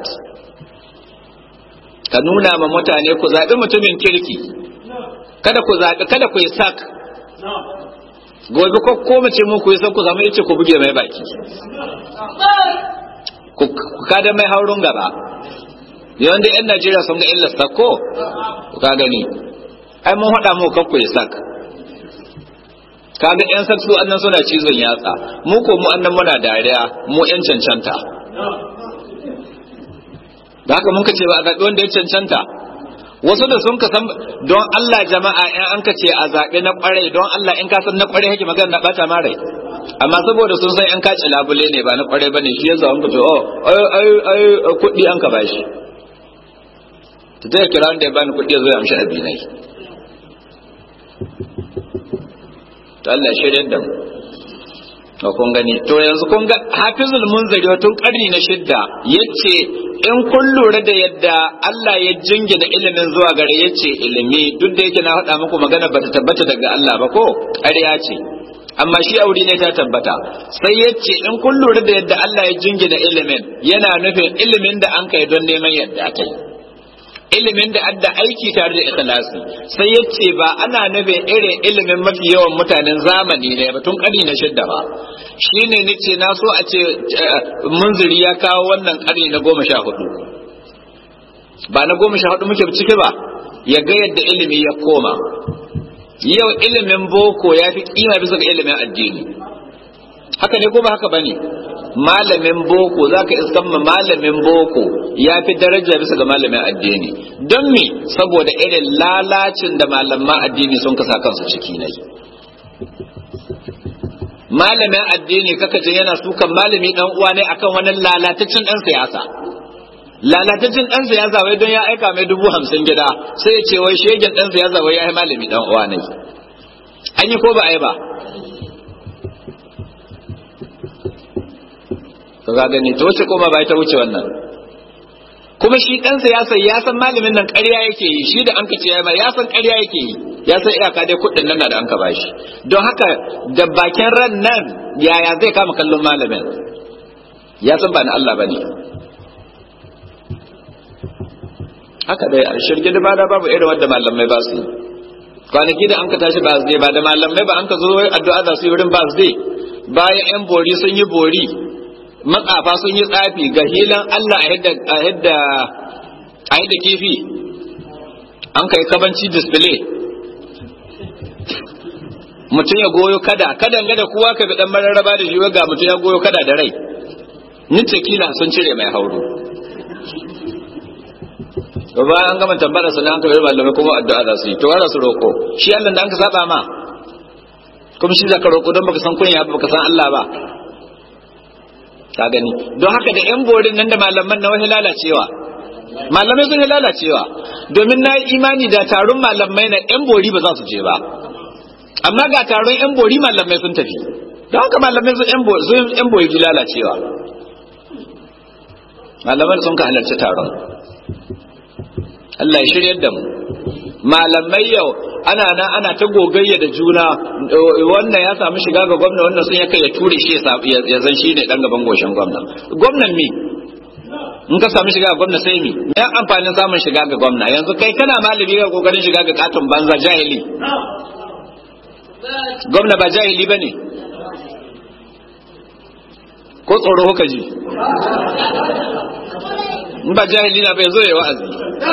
ka nuna ma mutane ku zaɓi mutumin kirki kada ku zaɓi kada ku yi sak gobe ko ko mace mu ku yi sak ku zama yace ku buge mai baki ku kada mai haurun gaba yawan da yan Najeriya sun ga illa sak ko ka gani ai mun haɗa mu kan ku yi sak kaga yan sak su annan suna cizon yatsa mu ko mu annan muna dariya mu yan cancanta da haka mun ka ce ba a zaɓi wanda ya cancanta wasu da sun ka san don Allah jama'a in an ka ce a zaɓe na ƙwarai don Allah in ka san na ƙwarai hake magana na ɓata ma rai amma saboda sun san in ka ci labule ne ba na ƙwarai ba ne shi yasa an ka ce oh ai ai ai kuɗi an ka bashi ta zai kira wanda ya bani kuɗi ya zo ya amshi abinai to Allah shirya da mu to kun gani to yanzu kun ga hafizul munzari tun karni na shidda yace in kun lura da yadda Allah ya jingina ilimin zuwa gare yace ilimi duk da yake na faɗa muku magana bata tabbata daga Allah ba ko ƙarya ce amma shi aure ne ta tabbata sai yace in kun lura da yadda Allah ya jingina ilimin yana nufin ilimin da an kai don neman yadda ta yi ilimin da adda aiki tare da ikhlasi sai ya ce ba ana nufin irin ilimin mafi yawan mutanen zamani ne ba tun ƙarni na shidda ba shine nace na so a ce munziri ya kawo wannan ƙarni na goma sha hudu ba na goma sha hudu muke ciki ba ya ga yadda ilimi ya koma yau ilimin boko ya fi kima bisa ga ilimin addini haka ne ko ba haka bane malamin boko za ka iskan ma malamin boko ya fi daraja bisa ga malamin addini don me saboda irin lalacin da malaman addini sun kasa kansu ciki ne malamin addini kaka ce yana sukan malami dan uwa ne akan wani lalatacin dan siyasa lalatacin dan siyasa wai don ya aika mai dubu hamsin gida sai ya ce wai shegen dan siyasa wai ya yi malami dan uwa ne an yi ko ba a yi ba ka ga gani to wace koma bai ta wuce wannan kuma shi dan siyasa ya san malamin nan ƙarya yake yi shi da an ka ce ya ya san ƙarya yake yi ya san iyaka dai kuɗin nan da an ka bashi don haka da bakin ran nan yaya zai kama kallon malamin ya san ba na Allah bane haka dai a shirge da bada babu irin wanda malamai ba su yi kwanaki da an ka tashi ba su ba da malamai ba an ka zo addu'a za su yi wurin ba su bayan yan bori sun yi bori matsafa sun yi tsafi ga hilan Allah a hidda a hidda a hidda kifi an kai kabanci display mutum ya goyo kada kadan ga da kowa ka bi dan mararraba da shi ga mutum ya goyo kada da rai ni kila sun cire mai hauro to bayan an gama tambara su an kawai malamai kuma addu'a za su yi to wara su roko shi Allah da an ka saba ma kuma shi zaka roko don baka san kunya baka san Allah ba ka gani don haka da yan borin nan da malaman na wani lalacewa malamai sun lalacewa domin na yi imani da taron malamai na yan bori ba za su je ba amma ga taron yan bori malamai sun tafi don haka malamai sun yan bori lalacewa malamai sun ka halarci taron Allah ya shiryar da mu malamai yau ana nan ana ta gogayya da juna wannan ya samu shiga ga gwamna wannan sun ya kai ya ture shi ya zan shi ne dan gaban goshin gwamna gwamnan mi in ka samu shiga ga gwamna sai mi ya amfanin samun shiga ga gwamna yanzu kai kana malami ga kokarin shiga ga katon banza jahili gwamna ba jahili bane ko tsoro kuka ji in ba jahili na bai zo ya wa'azi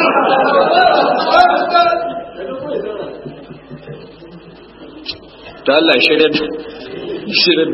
to Allah shirin shirin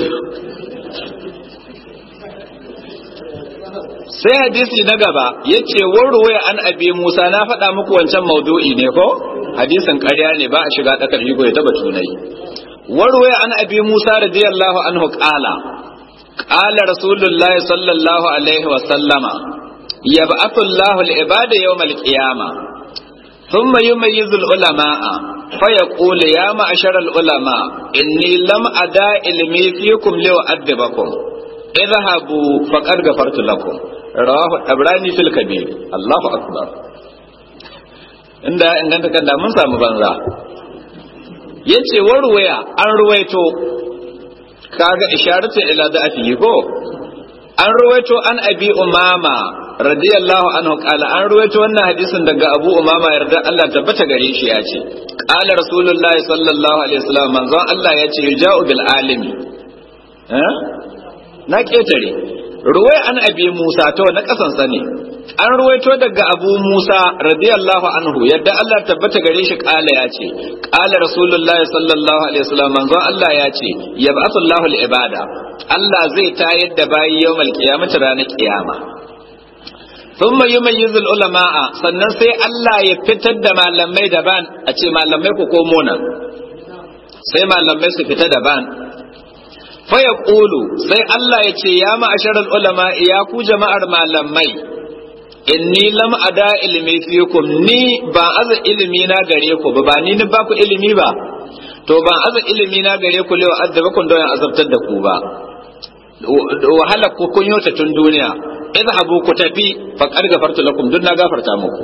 sai hadisi na gaba ya ce warwaya an abi musa na faɗa muku wancan maudu'i ne ko hadisin ƙarya ne ba a shiga ɗakar higo ya taba tunai warwaya an abi musa radiyallahu anhu ƙala ƙala rasulullahi sallallahu alaihi wa sallama yab'athu Allahu al-ibada yawm al-qiyamah thumma yumayyizu al-ulama'a فيقول يا معشر العلماء إني لم أدع علمي فيكم لأؤدبكم اذهبوا فقد غفرت لكم رواه الطبراني في الكبير الله أكبر inda inganta kan mun samu banza yace warwaya an ruwaito kaga isharatu ila da afi ko an ruwaito an abi umama radiyallahu anhu qala an ruwaito wannan hadisin daga abu umama yarda Allah tabbata gare shi ya ce qala rasulullahi sallallahu alaihi wasallam manzon Allah ya ce yuja'u bil alimi eh na ketare ruwai an abi Musa to na kasan sani an ruwaito daga abu Musa radiyallahu anhu yadda Allah tabbata gare shi qala ya ce qala rasulullahi sallallahu alaihi wasallam manzon Allah ya ce yab'athu Allahu al ibada Allah zai tayar da bayi yawmal qiyamati ranar kiyama ثم يميز العلماء sannan sai Allah ya fitar da malamai daban a ce malamai ku komo nan sai malamai su fita daban fa yaqulu sai Allah ya ce ya ma'asharal ulama ya ku jama'ar malamai inni lam ada ilmi fikum ni ba aza ilimi na gare ku ba ba ni ni ba ku ilimi ba to ban aza ilimi na gare ku lewa azabakum don azabtar da ku ba wahala ku kun yota tun duniya idhabu ku tafi faqad gafartu lakum dun na gafarta muku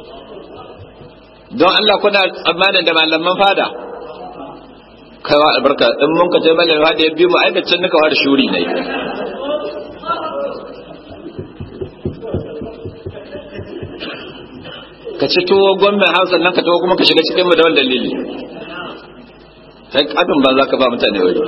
don Allah kuna tsammanin da malaman fada kaiwa albarka in mun ka tai malamin fada ya bi mu aikacin nika da shuri ne ka ci tuwo gwamnan hausa nan ka tuwo kuma ka shiga cikin mu da wani dalili kai kadin ba za ka ba mutane wuri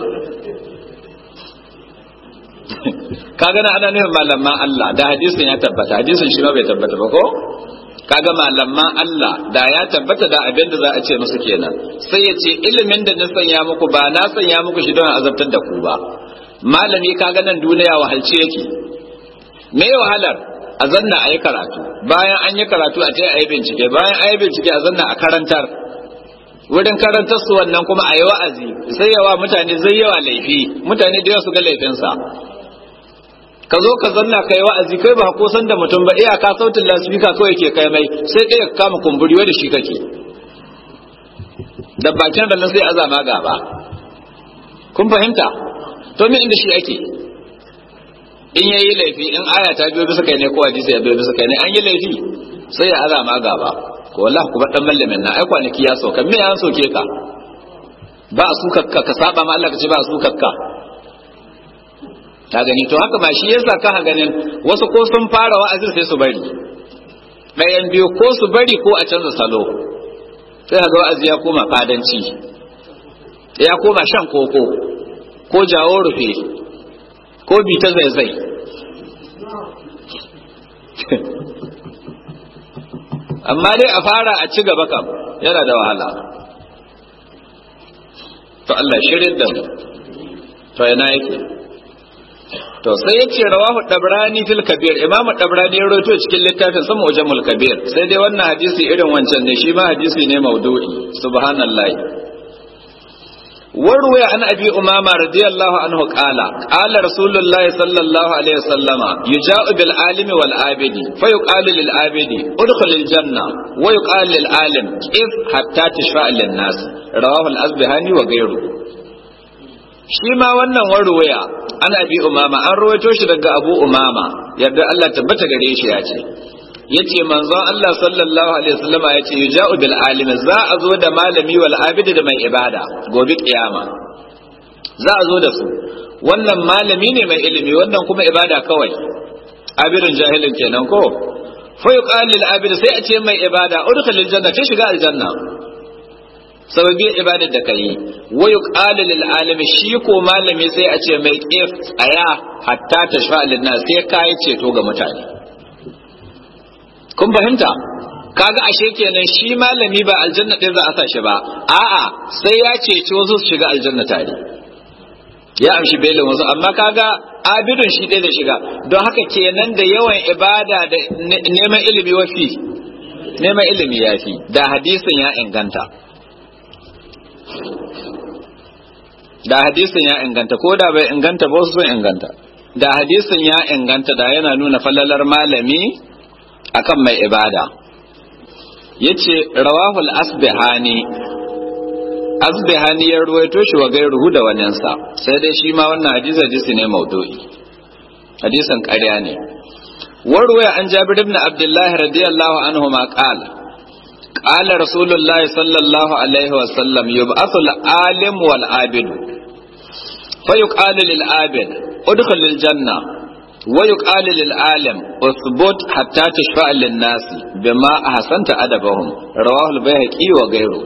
kaga na ana nufin malaman Allah da hadisin ya tabbata hadisin shi ma bai tabbata ba ko kaga malaman Allah da ya tabbata da abin da za a ce musu kenan sai ya ce ilimin da na sanya muku ba na sanya muku shi don azabtar da ku ba malami kaga nan duniya wahalci yake me wahalar a zanna a yi karatu bayan an yi karatu a ce a yi bincike bayan a yi bincike a zanna a karantar wurin karantar su wannan kuma a yi wa'azi sai yawa mutane zai yawa laifi mutane da yawa su ga laifinsa ka zo ka zanna ka yi wa'azi kai ba ko san da mutum ba iyaka sautin lasifika kawai ke kai mai sai kai ka kama kumburi wanda shi kake da bakin da nan sai azama gaba kun fahimta to me inda shi ake in yayi laifi in aya ta biyo bisa kai ne ko hadisi ya biyo bisa kai ne an yi laifi sai ya azama gaba ko wallahi ku bar dan mallamin na ai kwanaki ya soka me an soke ka ba su kakka ka saba ma Allah ka ce ba su kakka ta gani to haka ma shi yasa ka ganin wasu ko sun fara wa'azin sai su bari ɗayan biyu ko su bari ko a canza salo sai ga wa'azi ya koma fadanci ya koma shan koko ko jawo rufe ko bi ta zaizai amma dai a fara a ci gaba kam yana da wahala to Allah shirin da mu to yana yake to sai ya ce rawahu dabrani fil kabir imam dabrani ya rawaito cikin littafin sa mujamul kabir sai dai wannan hadisi irin wancan ne shi ma hadisi ne maudu'i subhanallahi وروي عن ابي امامه رضي الله عنه قال قال رسول الله صلى الله عليه وسلم يجاء بالعالم والعابد فيقال للعابد ادخل الجنه ويقال للعالم كيف حتى تشفع للناس رواه الازبهاني وغيره shi ma wannan warwaya ana bi umama an rawaito shi daga abu umama yadda Allah tabbata gare shi ya ce yace manzon Allah sallallahu alaihi wasallama yace yuja'u bil alim za a zo da malami wal abid da mai ibada gobe kiyama za a zo da su wannan malami ne mai ilimi wannan kuma ibada kawai abidin jahilin kenan ko fa yuqal lil abid sai a ce mai ibada udkhulil janna ta shiga aljanna sababi ibadar da kai wa yuqalu lil alimi shi ko malami sai a ce mai kif tsaya hatta tashfa lin nas sai kai ceto ga mutane kun fahimta kaga ashe kenan shi malami ba aljanna ɗin za a sa shi ba a'a sai ya ceci wasu su shiga aljanna tare ya amshi belin wasu amma kaga abidun shi ɗaya da shiga don haka kenan da yawan ibada da neman ilimi wafi neman ilimi ya fi da hadisin ya inganta da hadisin ya inganta ko da bai inganta ba wasu sun inganta da hadisin ya inganta da yana nuna falalar malami akan mai ibada yace rawahul asbihani asbihani ya ruwaito shi wa gairuhu da waninsa sai dai shi ma wannan hadisi hadisi ne maudu'i hadisin ƙarya ne warwaya an jabir ibn abdullahi radiyallahu anhu ma qala qala rasulullahi sallallahu alaihi wa sallam yub'athu al-alim wal abid fa yuqalu lil abid udkhul lil janna wa yuqalu lil alim usbut hatta tashfa'a lin nas bima ahsanta adabahum rawahu al-bayhaqi wa ghayruhu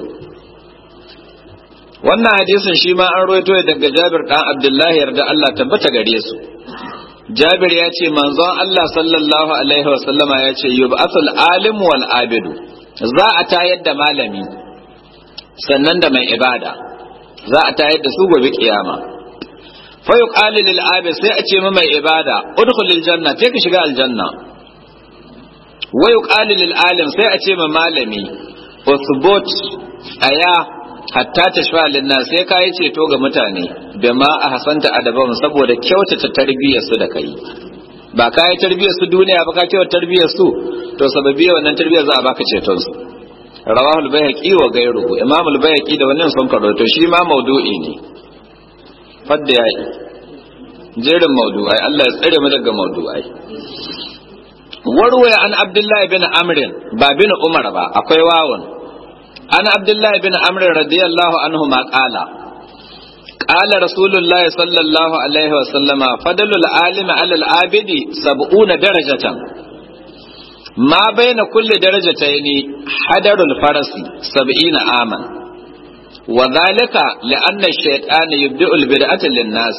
wannan hadisin shi ma an roito daga Jabir dan Abdullahi yarda Allah tabbata gare su Jabir ya ce manzon Allah sallallahu alaihi wa sallama ya ce yub'athul alim wal abidu za a tayar da malami sannan da mai ibada za a tayar da su gobe kiyama fa yuqalu lil abid sai a ce ma mai ibada udkhulil janna sai ka shiga aljanna wa yuqalu lil alim sai a ce ma malami usbut aya hatta ta shafa linna sai ka yi ceto ga mutane da ma a hasanta adaban saboda kyautata tarbiyyar su da kai ba ka yi tarbiyyar su duniya ba ka kyauta tarbiyyar su to sababi wannan tarbiyyar za a baka ceton su rawahu al-bayhaqi wa ghayruhu imam al-bayhaqi da wannan sun karoto shi ma maudu'i ne fadda yayi jerin maudu'ai Allah ya tsare mu daga maudu'ai warwaya an abdullahi bin amrin ba bin umar ba akwai wawun عن عبد الله بن عمرو رضي الله عنهما قال قال رسول الله صلى الله عليه وسلم فضل العالم على العابد سبعون درجة ما بين كل درجتين حدر الفرس سبعين عاما وذلك لأن الشيطان يبدأ البدعة للناس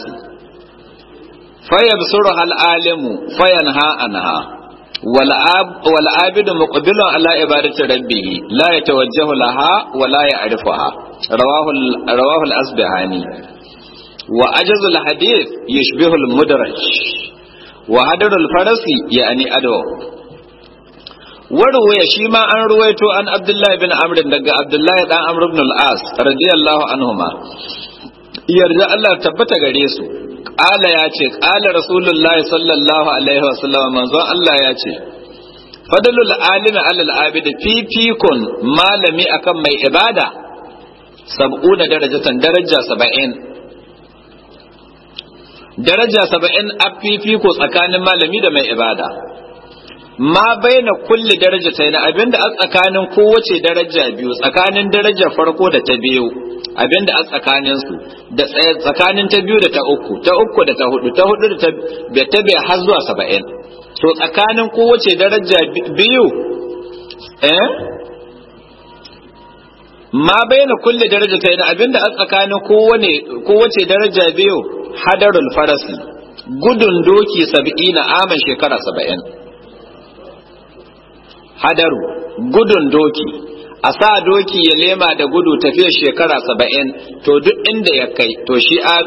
فيبصرها العالم فينهى عنها والعابد مقبل على عبادة ربه لا يتوجه لها ولا يعرفها رواه رواه الأصبهاني وأجز الحديث يشبه المدرج وهدر الفرس يعني أدو وروي شيما أن رويته عن عبد الله بن عمرو دقى عبد الله بن عمرو بن العاص رضي الله عنهما يرجع الله تبت غريسو Ƙala ya ce, ƙala Rasulullahi sallallahu Alaihi wasallam manzon Allah ya ce, Fadalul alimi alal abidi fifikun malami akan mai ibada, sab'una darajatan daraja saba'in. Daraja saba'in a fifiko tsakanin malami da mai ibada. Ma bai na kulle daraja ta yana abinda a tsakanin kowace daraja biyu, tsakanin daraja farko da ta biyu, abinda a tsakanin su da tsakanin ta biyu da ta uku ta uku da ta hudu ta hudu da ta bai har zuwa saba'in to tsakanin kowace daraja biyu eh ma bayyana kulle daraja ta yana abinda a tsakanin kowane kowace daraja biyu hadarul farasi gudun doki saba'ina aman shekara saba'in hadaru gudun doki a sa doki ya lema da gudu tafiyar shekara saba'in to duk inda ya kai to shi a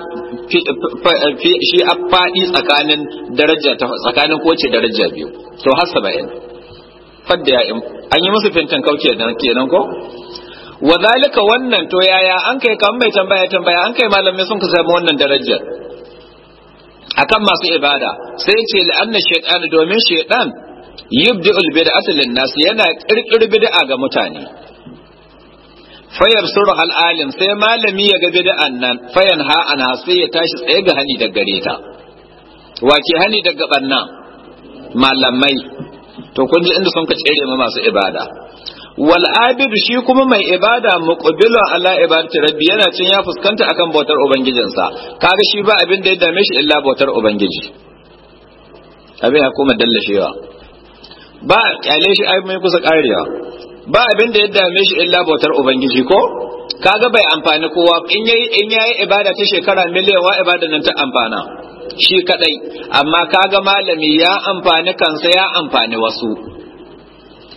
faɗi tsakanin daraja tsakanin kowace daraja biyu to har saba'in fadda ya an yi musu fintan kauke kenan ko wa zalika wannan to yaya an kai kan mai tambaya tambaya an kai malamai sun ka samu wannan darajar akan masu ibada sai ce la'anna shaytan domin shaytan yubdi'ul bid'ata lin nas yana kirkir bid'a ga mutane fayar suru al'alim sai malami ya ga bid'an nan fayan ha ana sai ya tashi tsaye ga hani daga gare ta wace hani daga banna malamai to kun ji inda sun ka tsere ma masu ibada wal abid shi kuma mai ibada muqbilun ala ibadati rabbi yana cin ya fuskanta akan bautar ubangijinsa kaga shi ba abin da ya dame shi illa bautar ubangiji abin ya koma dallashewa ba kyale shi ai mai kusa karewa ba abin da ya dame shi illa bautar ubangiji ko kaga bai amfani kowa in yayi in yayi ibada ta shekara miliyan wa ibada nan ta amfana shi kadai amma kaga malami ya amfani kansa ya amfani wasu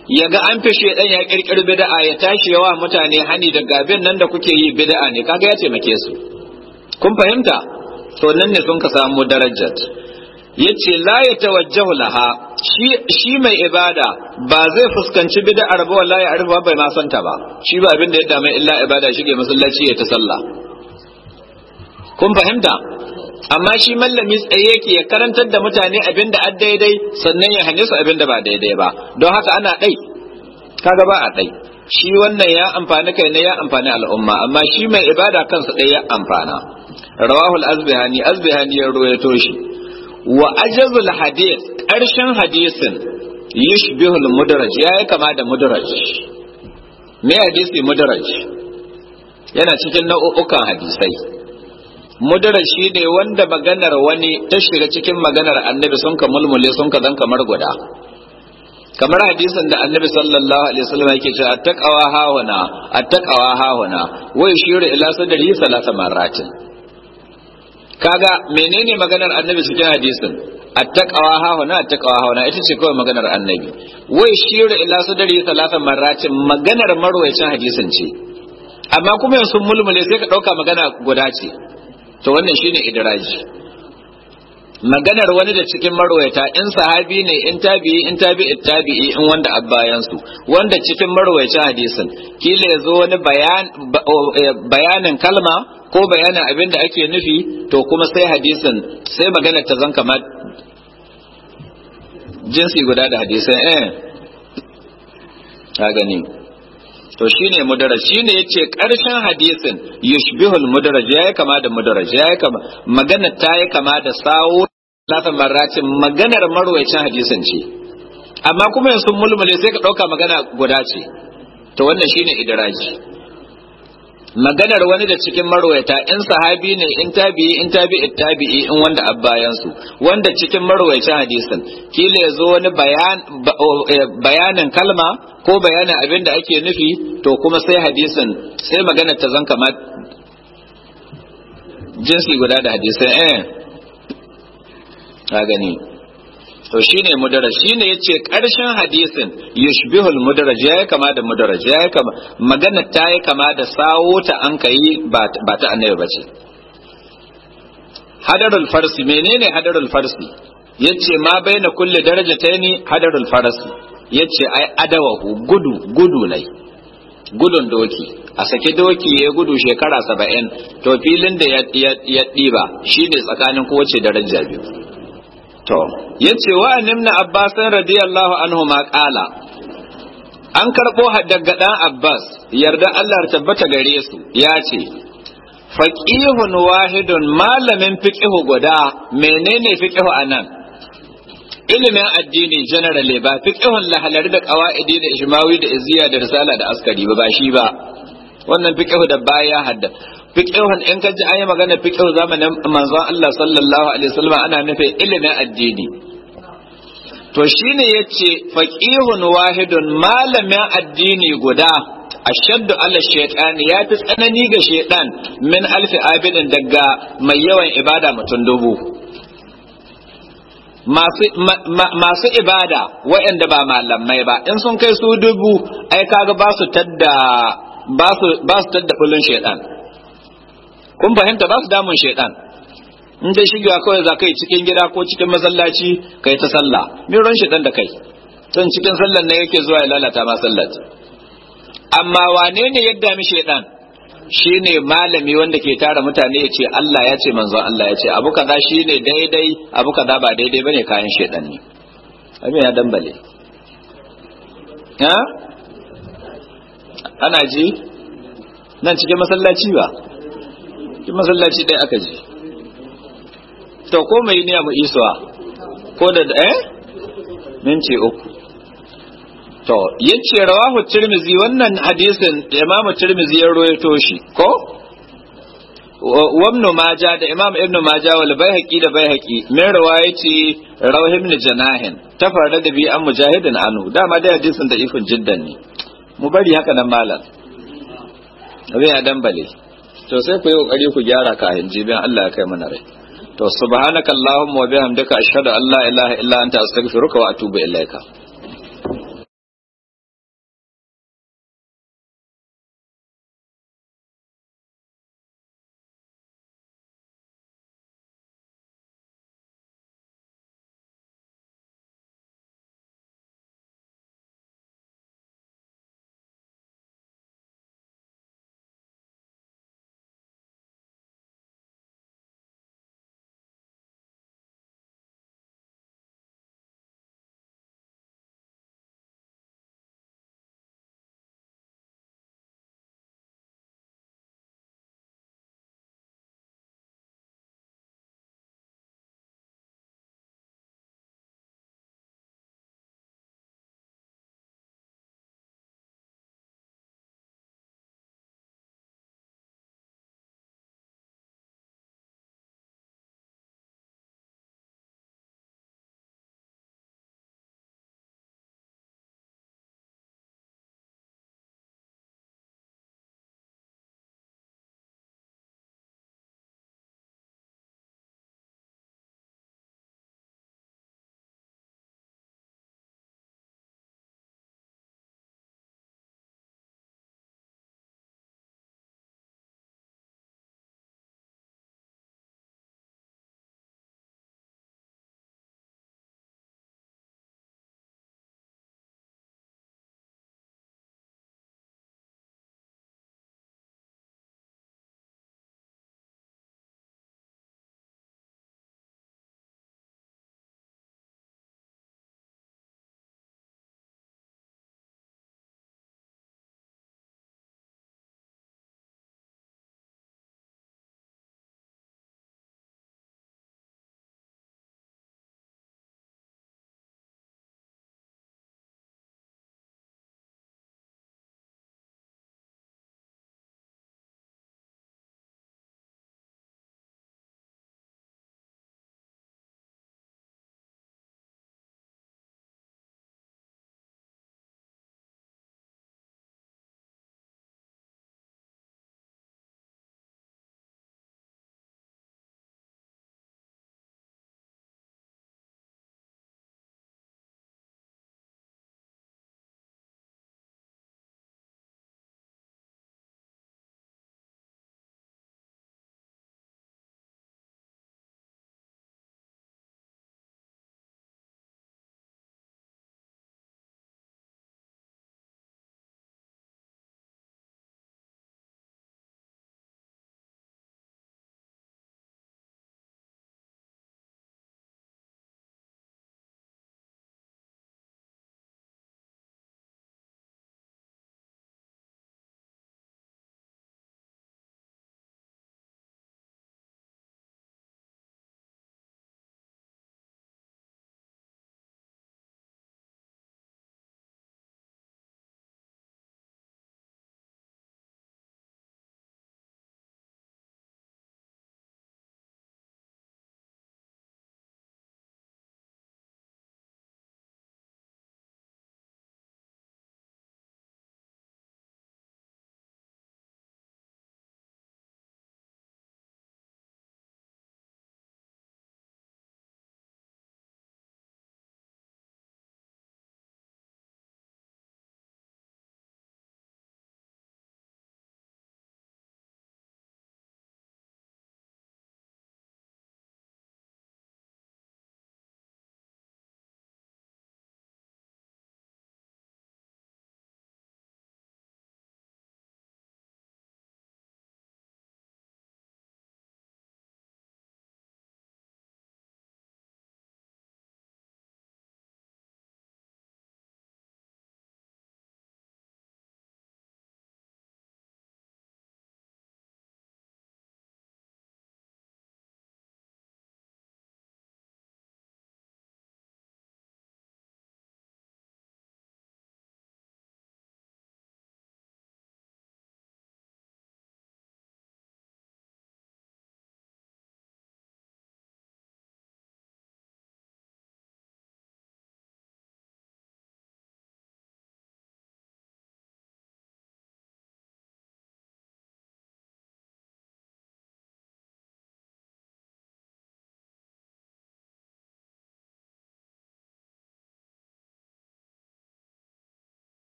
ya ga an fi shedan ya kirkiri bid'a ya tashi yawa mutane hani da gabin nan da kuke yi bid'a ne kaga ya taimake su kun fahimta to nan ne sun ka samu darajat yace la ya tawajjahu laha shi shi mai ibada ba zai fuskanci bid'ar ba wallahi arfa bai ma santa ba shi ba abin da ya dame illa ibada shige masallaci ya ta sallah kun fahimta amma shi mallami tsaye yake ya karantar da mutane abin da an daidai sannan ya hane su abin da ba daidai ba don haka ana ɗai kaga ba a ɗai shi wannan ya amfani kai ne ya amfani al'umma amma shi mai ibada kansa ɗaya ya amfana rawahul azbihani azbihani ya ruwaito shi wa ajazul hadith ƙarshen hadisin yushbihul mudaraj ya yi kama da mudaraj me hadisi mudaraj yana cikin nau'ukan hadisai mudarar shi ne wanda maganar wani ta shiga cikin maganar annabi sun ka mulmule sun ka zan kamar guda kamar hadisin da annabi sallallahu alaihi wasallam yake cewa attaqawa hawana attaqawa hawana wa yushiru ila sadri salasa marratin kaga menene maganar annabi cikin hadisin attaqawa hawana attaqawa hawana ita ce kawai maganar annabi wa yushiru ila sadri salasa marratin maganar marwayacin hadisin ce amma kuma yanzu mulmule sai ka dauka magana guda ce to wannan shine idraji maganar wani da cikin marwayata in sahabi ne in tabi'i in tabi'i tabi'i in wanda abbayan su wanda cikin marwayacin hadisin kila yazo wani bayan bayanin kalma ko bayanin abin da ake nufi to kuma sai hadisin sai maganar ta zan kamar jinsi guda da hadisin eh ka gani to shine mudaraj shine yace karshen hadisin yushbihul mudaraj yayi kama da mudaraj yayi kama magana ta yi kama da sawo lafin marratin maganar marwayacin hadisin ce amma kuma yanzu mulmule sai ka dauka magana guda ce to wannan shine idraji maganar wani da cikin marwayata in sahabi ne in tabi'i in tabi'i tabi'i in wanda abbayan su wanda cikin marwayacin hadisin kila yazo wani bayan bayanin kalma ko bayanin abin da ake nufi to kuma sai hadisin sai maganar ta zan kama jinsi guda da hadisin eh ka gani to shine mudaraj shine yace karshen hadisin yushbihul mudaraj yayi kama da mudaraj yayi kama magana ta yi kama da sawo ta an kai ba ta annabi bace hadarul farsi menene hadarul farsi yace ma baina kulli darajataini hadarul farsi yace ai adawahu gudu gudu nai gudun doki a saki doki ya gudu shekara saba'in to filin da ya ɗiba shine tsakanin kowace daraja biyu to yace wa nimna abbas radiyallahu anhu ma qala an karbo daga dan abbas yarda Allah ya tabbata gare su ya ce faqihun wahidun malamin fiqhu guda menene fiqhu anan ilimin addini generally ba fiqhun lahalari da qawaidi da ijmawi da iziya da risala da askari ba ba shi ba wannan fiqhu da baya hadda fiqhun in ka ji ayi magana fiqhu zamanin manzon Allah sallallahu alaihi wasallam ana nufin ilimin addini to shine yace faqihun wahidun malamin addini guda ashaddu ala shaytan ya fi tsanani ga shaytan min alfi abidin daga mai yawan ibada mutum dubu masu ibada waɗanda ba malamai ba in sun kai su dubu ai kaga ba su tadda ba su tadda bulun shaytan kun fahimta ba su damun shaidan in dai shigewa kawai za ka yi cikin gida ko cikin masallaci kai ta sallah me ran shaidan da kai tun cikin sallar ne yake zuwa ya lalata ma sallar amma wane ne yadda mi shaidan shine malami wanda ke tara mutane ya ce Allah ya ce manzon Allah ya ce abu kaza shine daidai abu kaza ba daidai bane kayan shaidan ne abin ya dambale ha ana ji nan cikin masallaci ba cikin masallaci ɗaya aka ji to ko mai niyya mu isuwa ko da eh minti uku to yace rawahu tirmizi wannan hadisin imam tirmizi ya rawaito shi ko wabnu maja da imam ibnu maja wal baihaqi da baihaqi min riwayati rawah ibn janahin tafarda da bi an mujahidin anhu dama da hadisin da ifin jiddan ne mu bari haka nan malam abin ya dambale to sai ku yi kokari ku gyara kafin jibin Allah ya kai mana rai to subhanakallahumma wa bihamdika ashhadu an la ilaha illa anta astaghfiruka wa atubu ilaika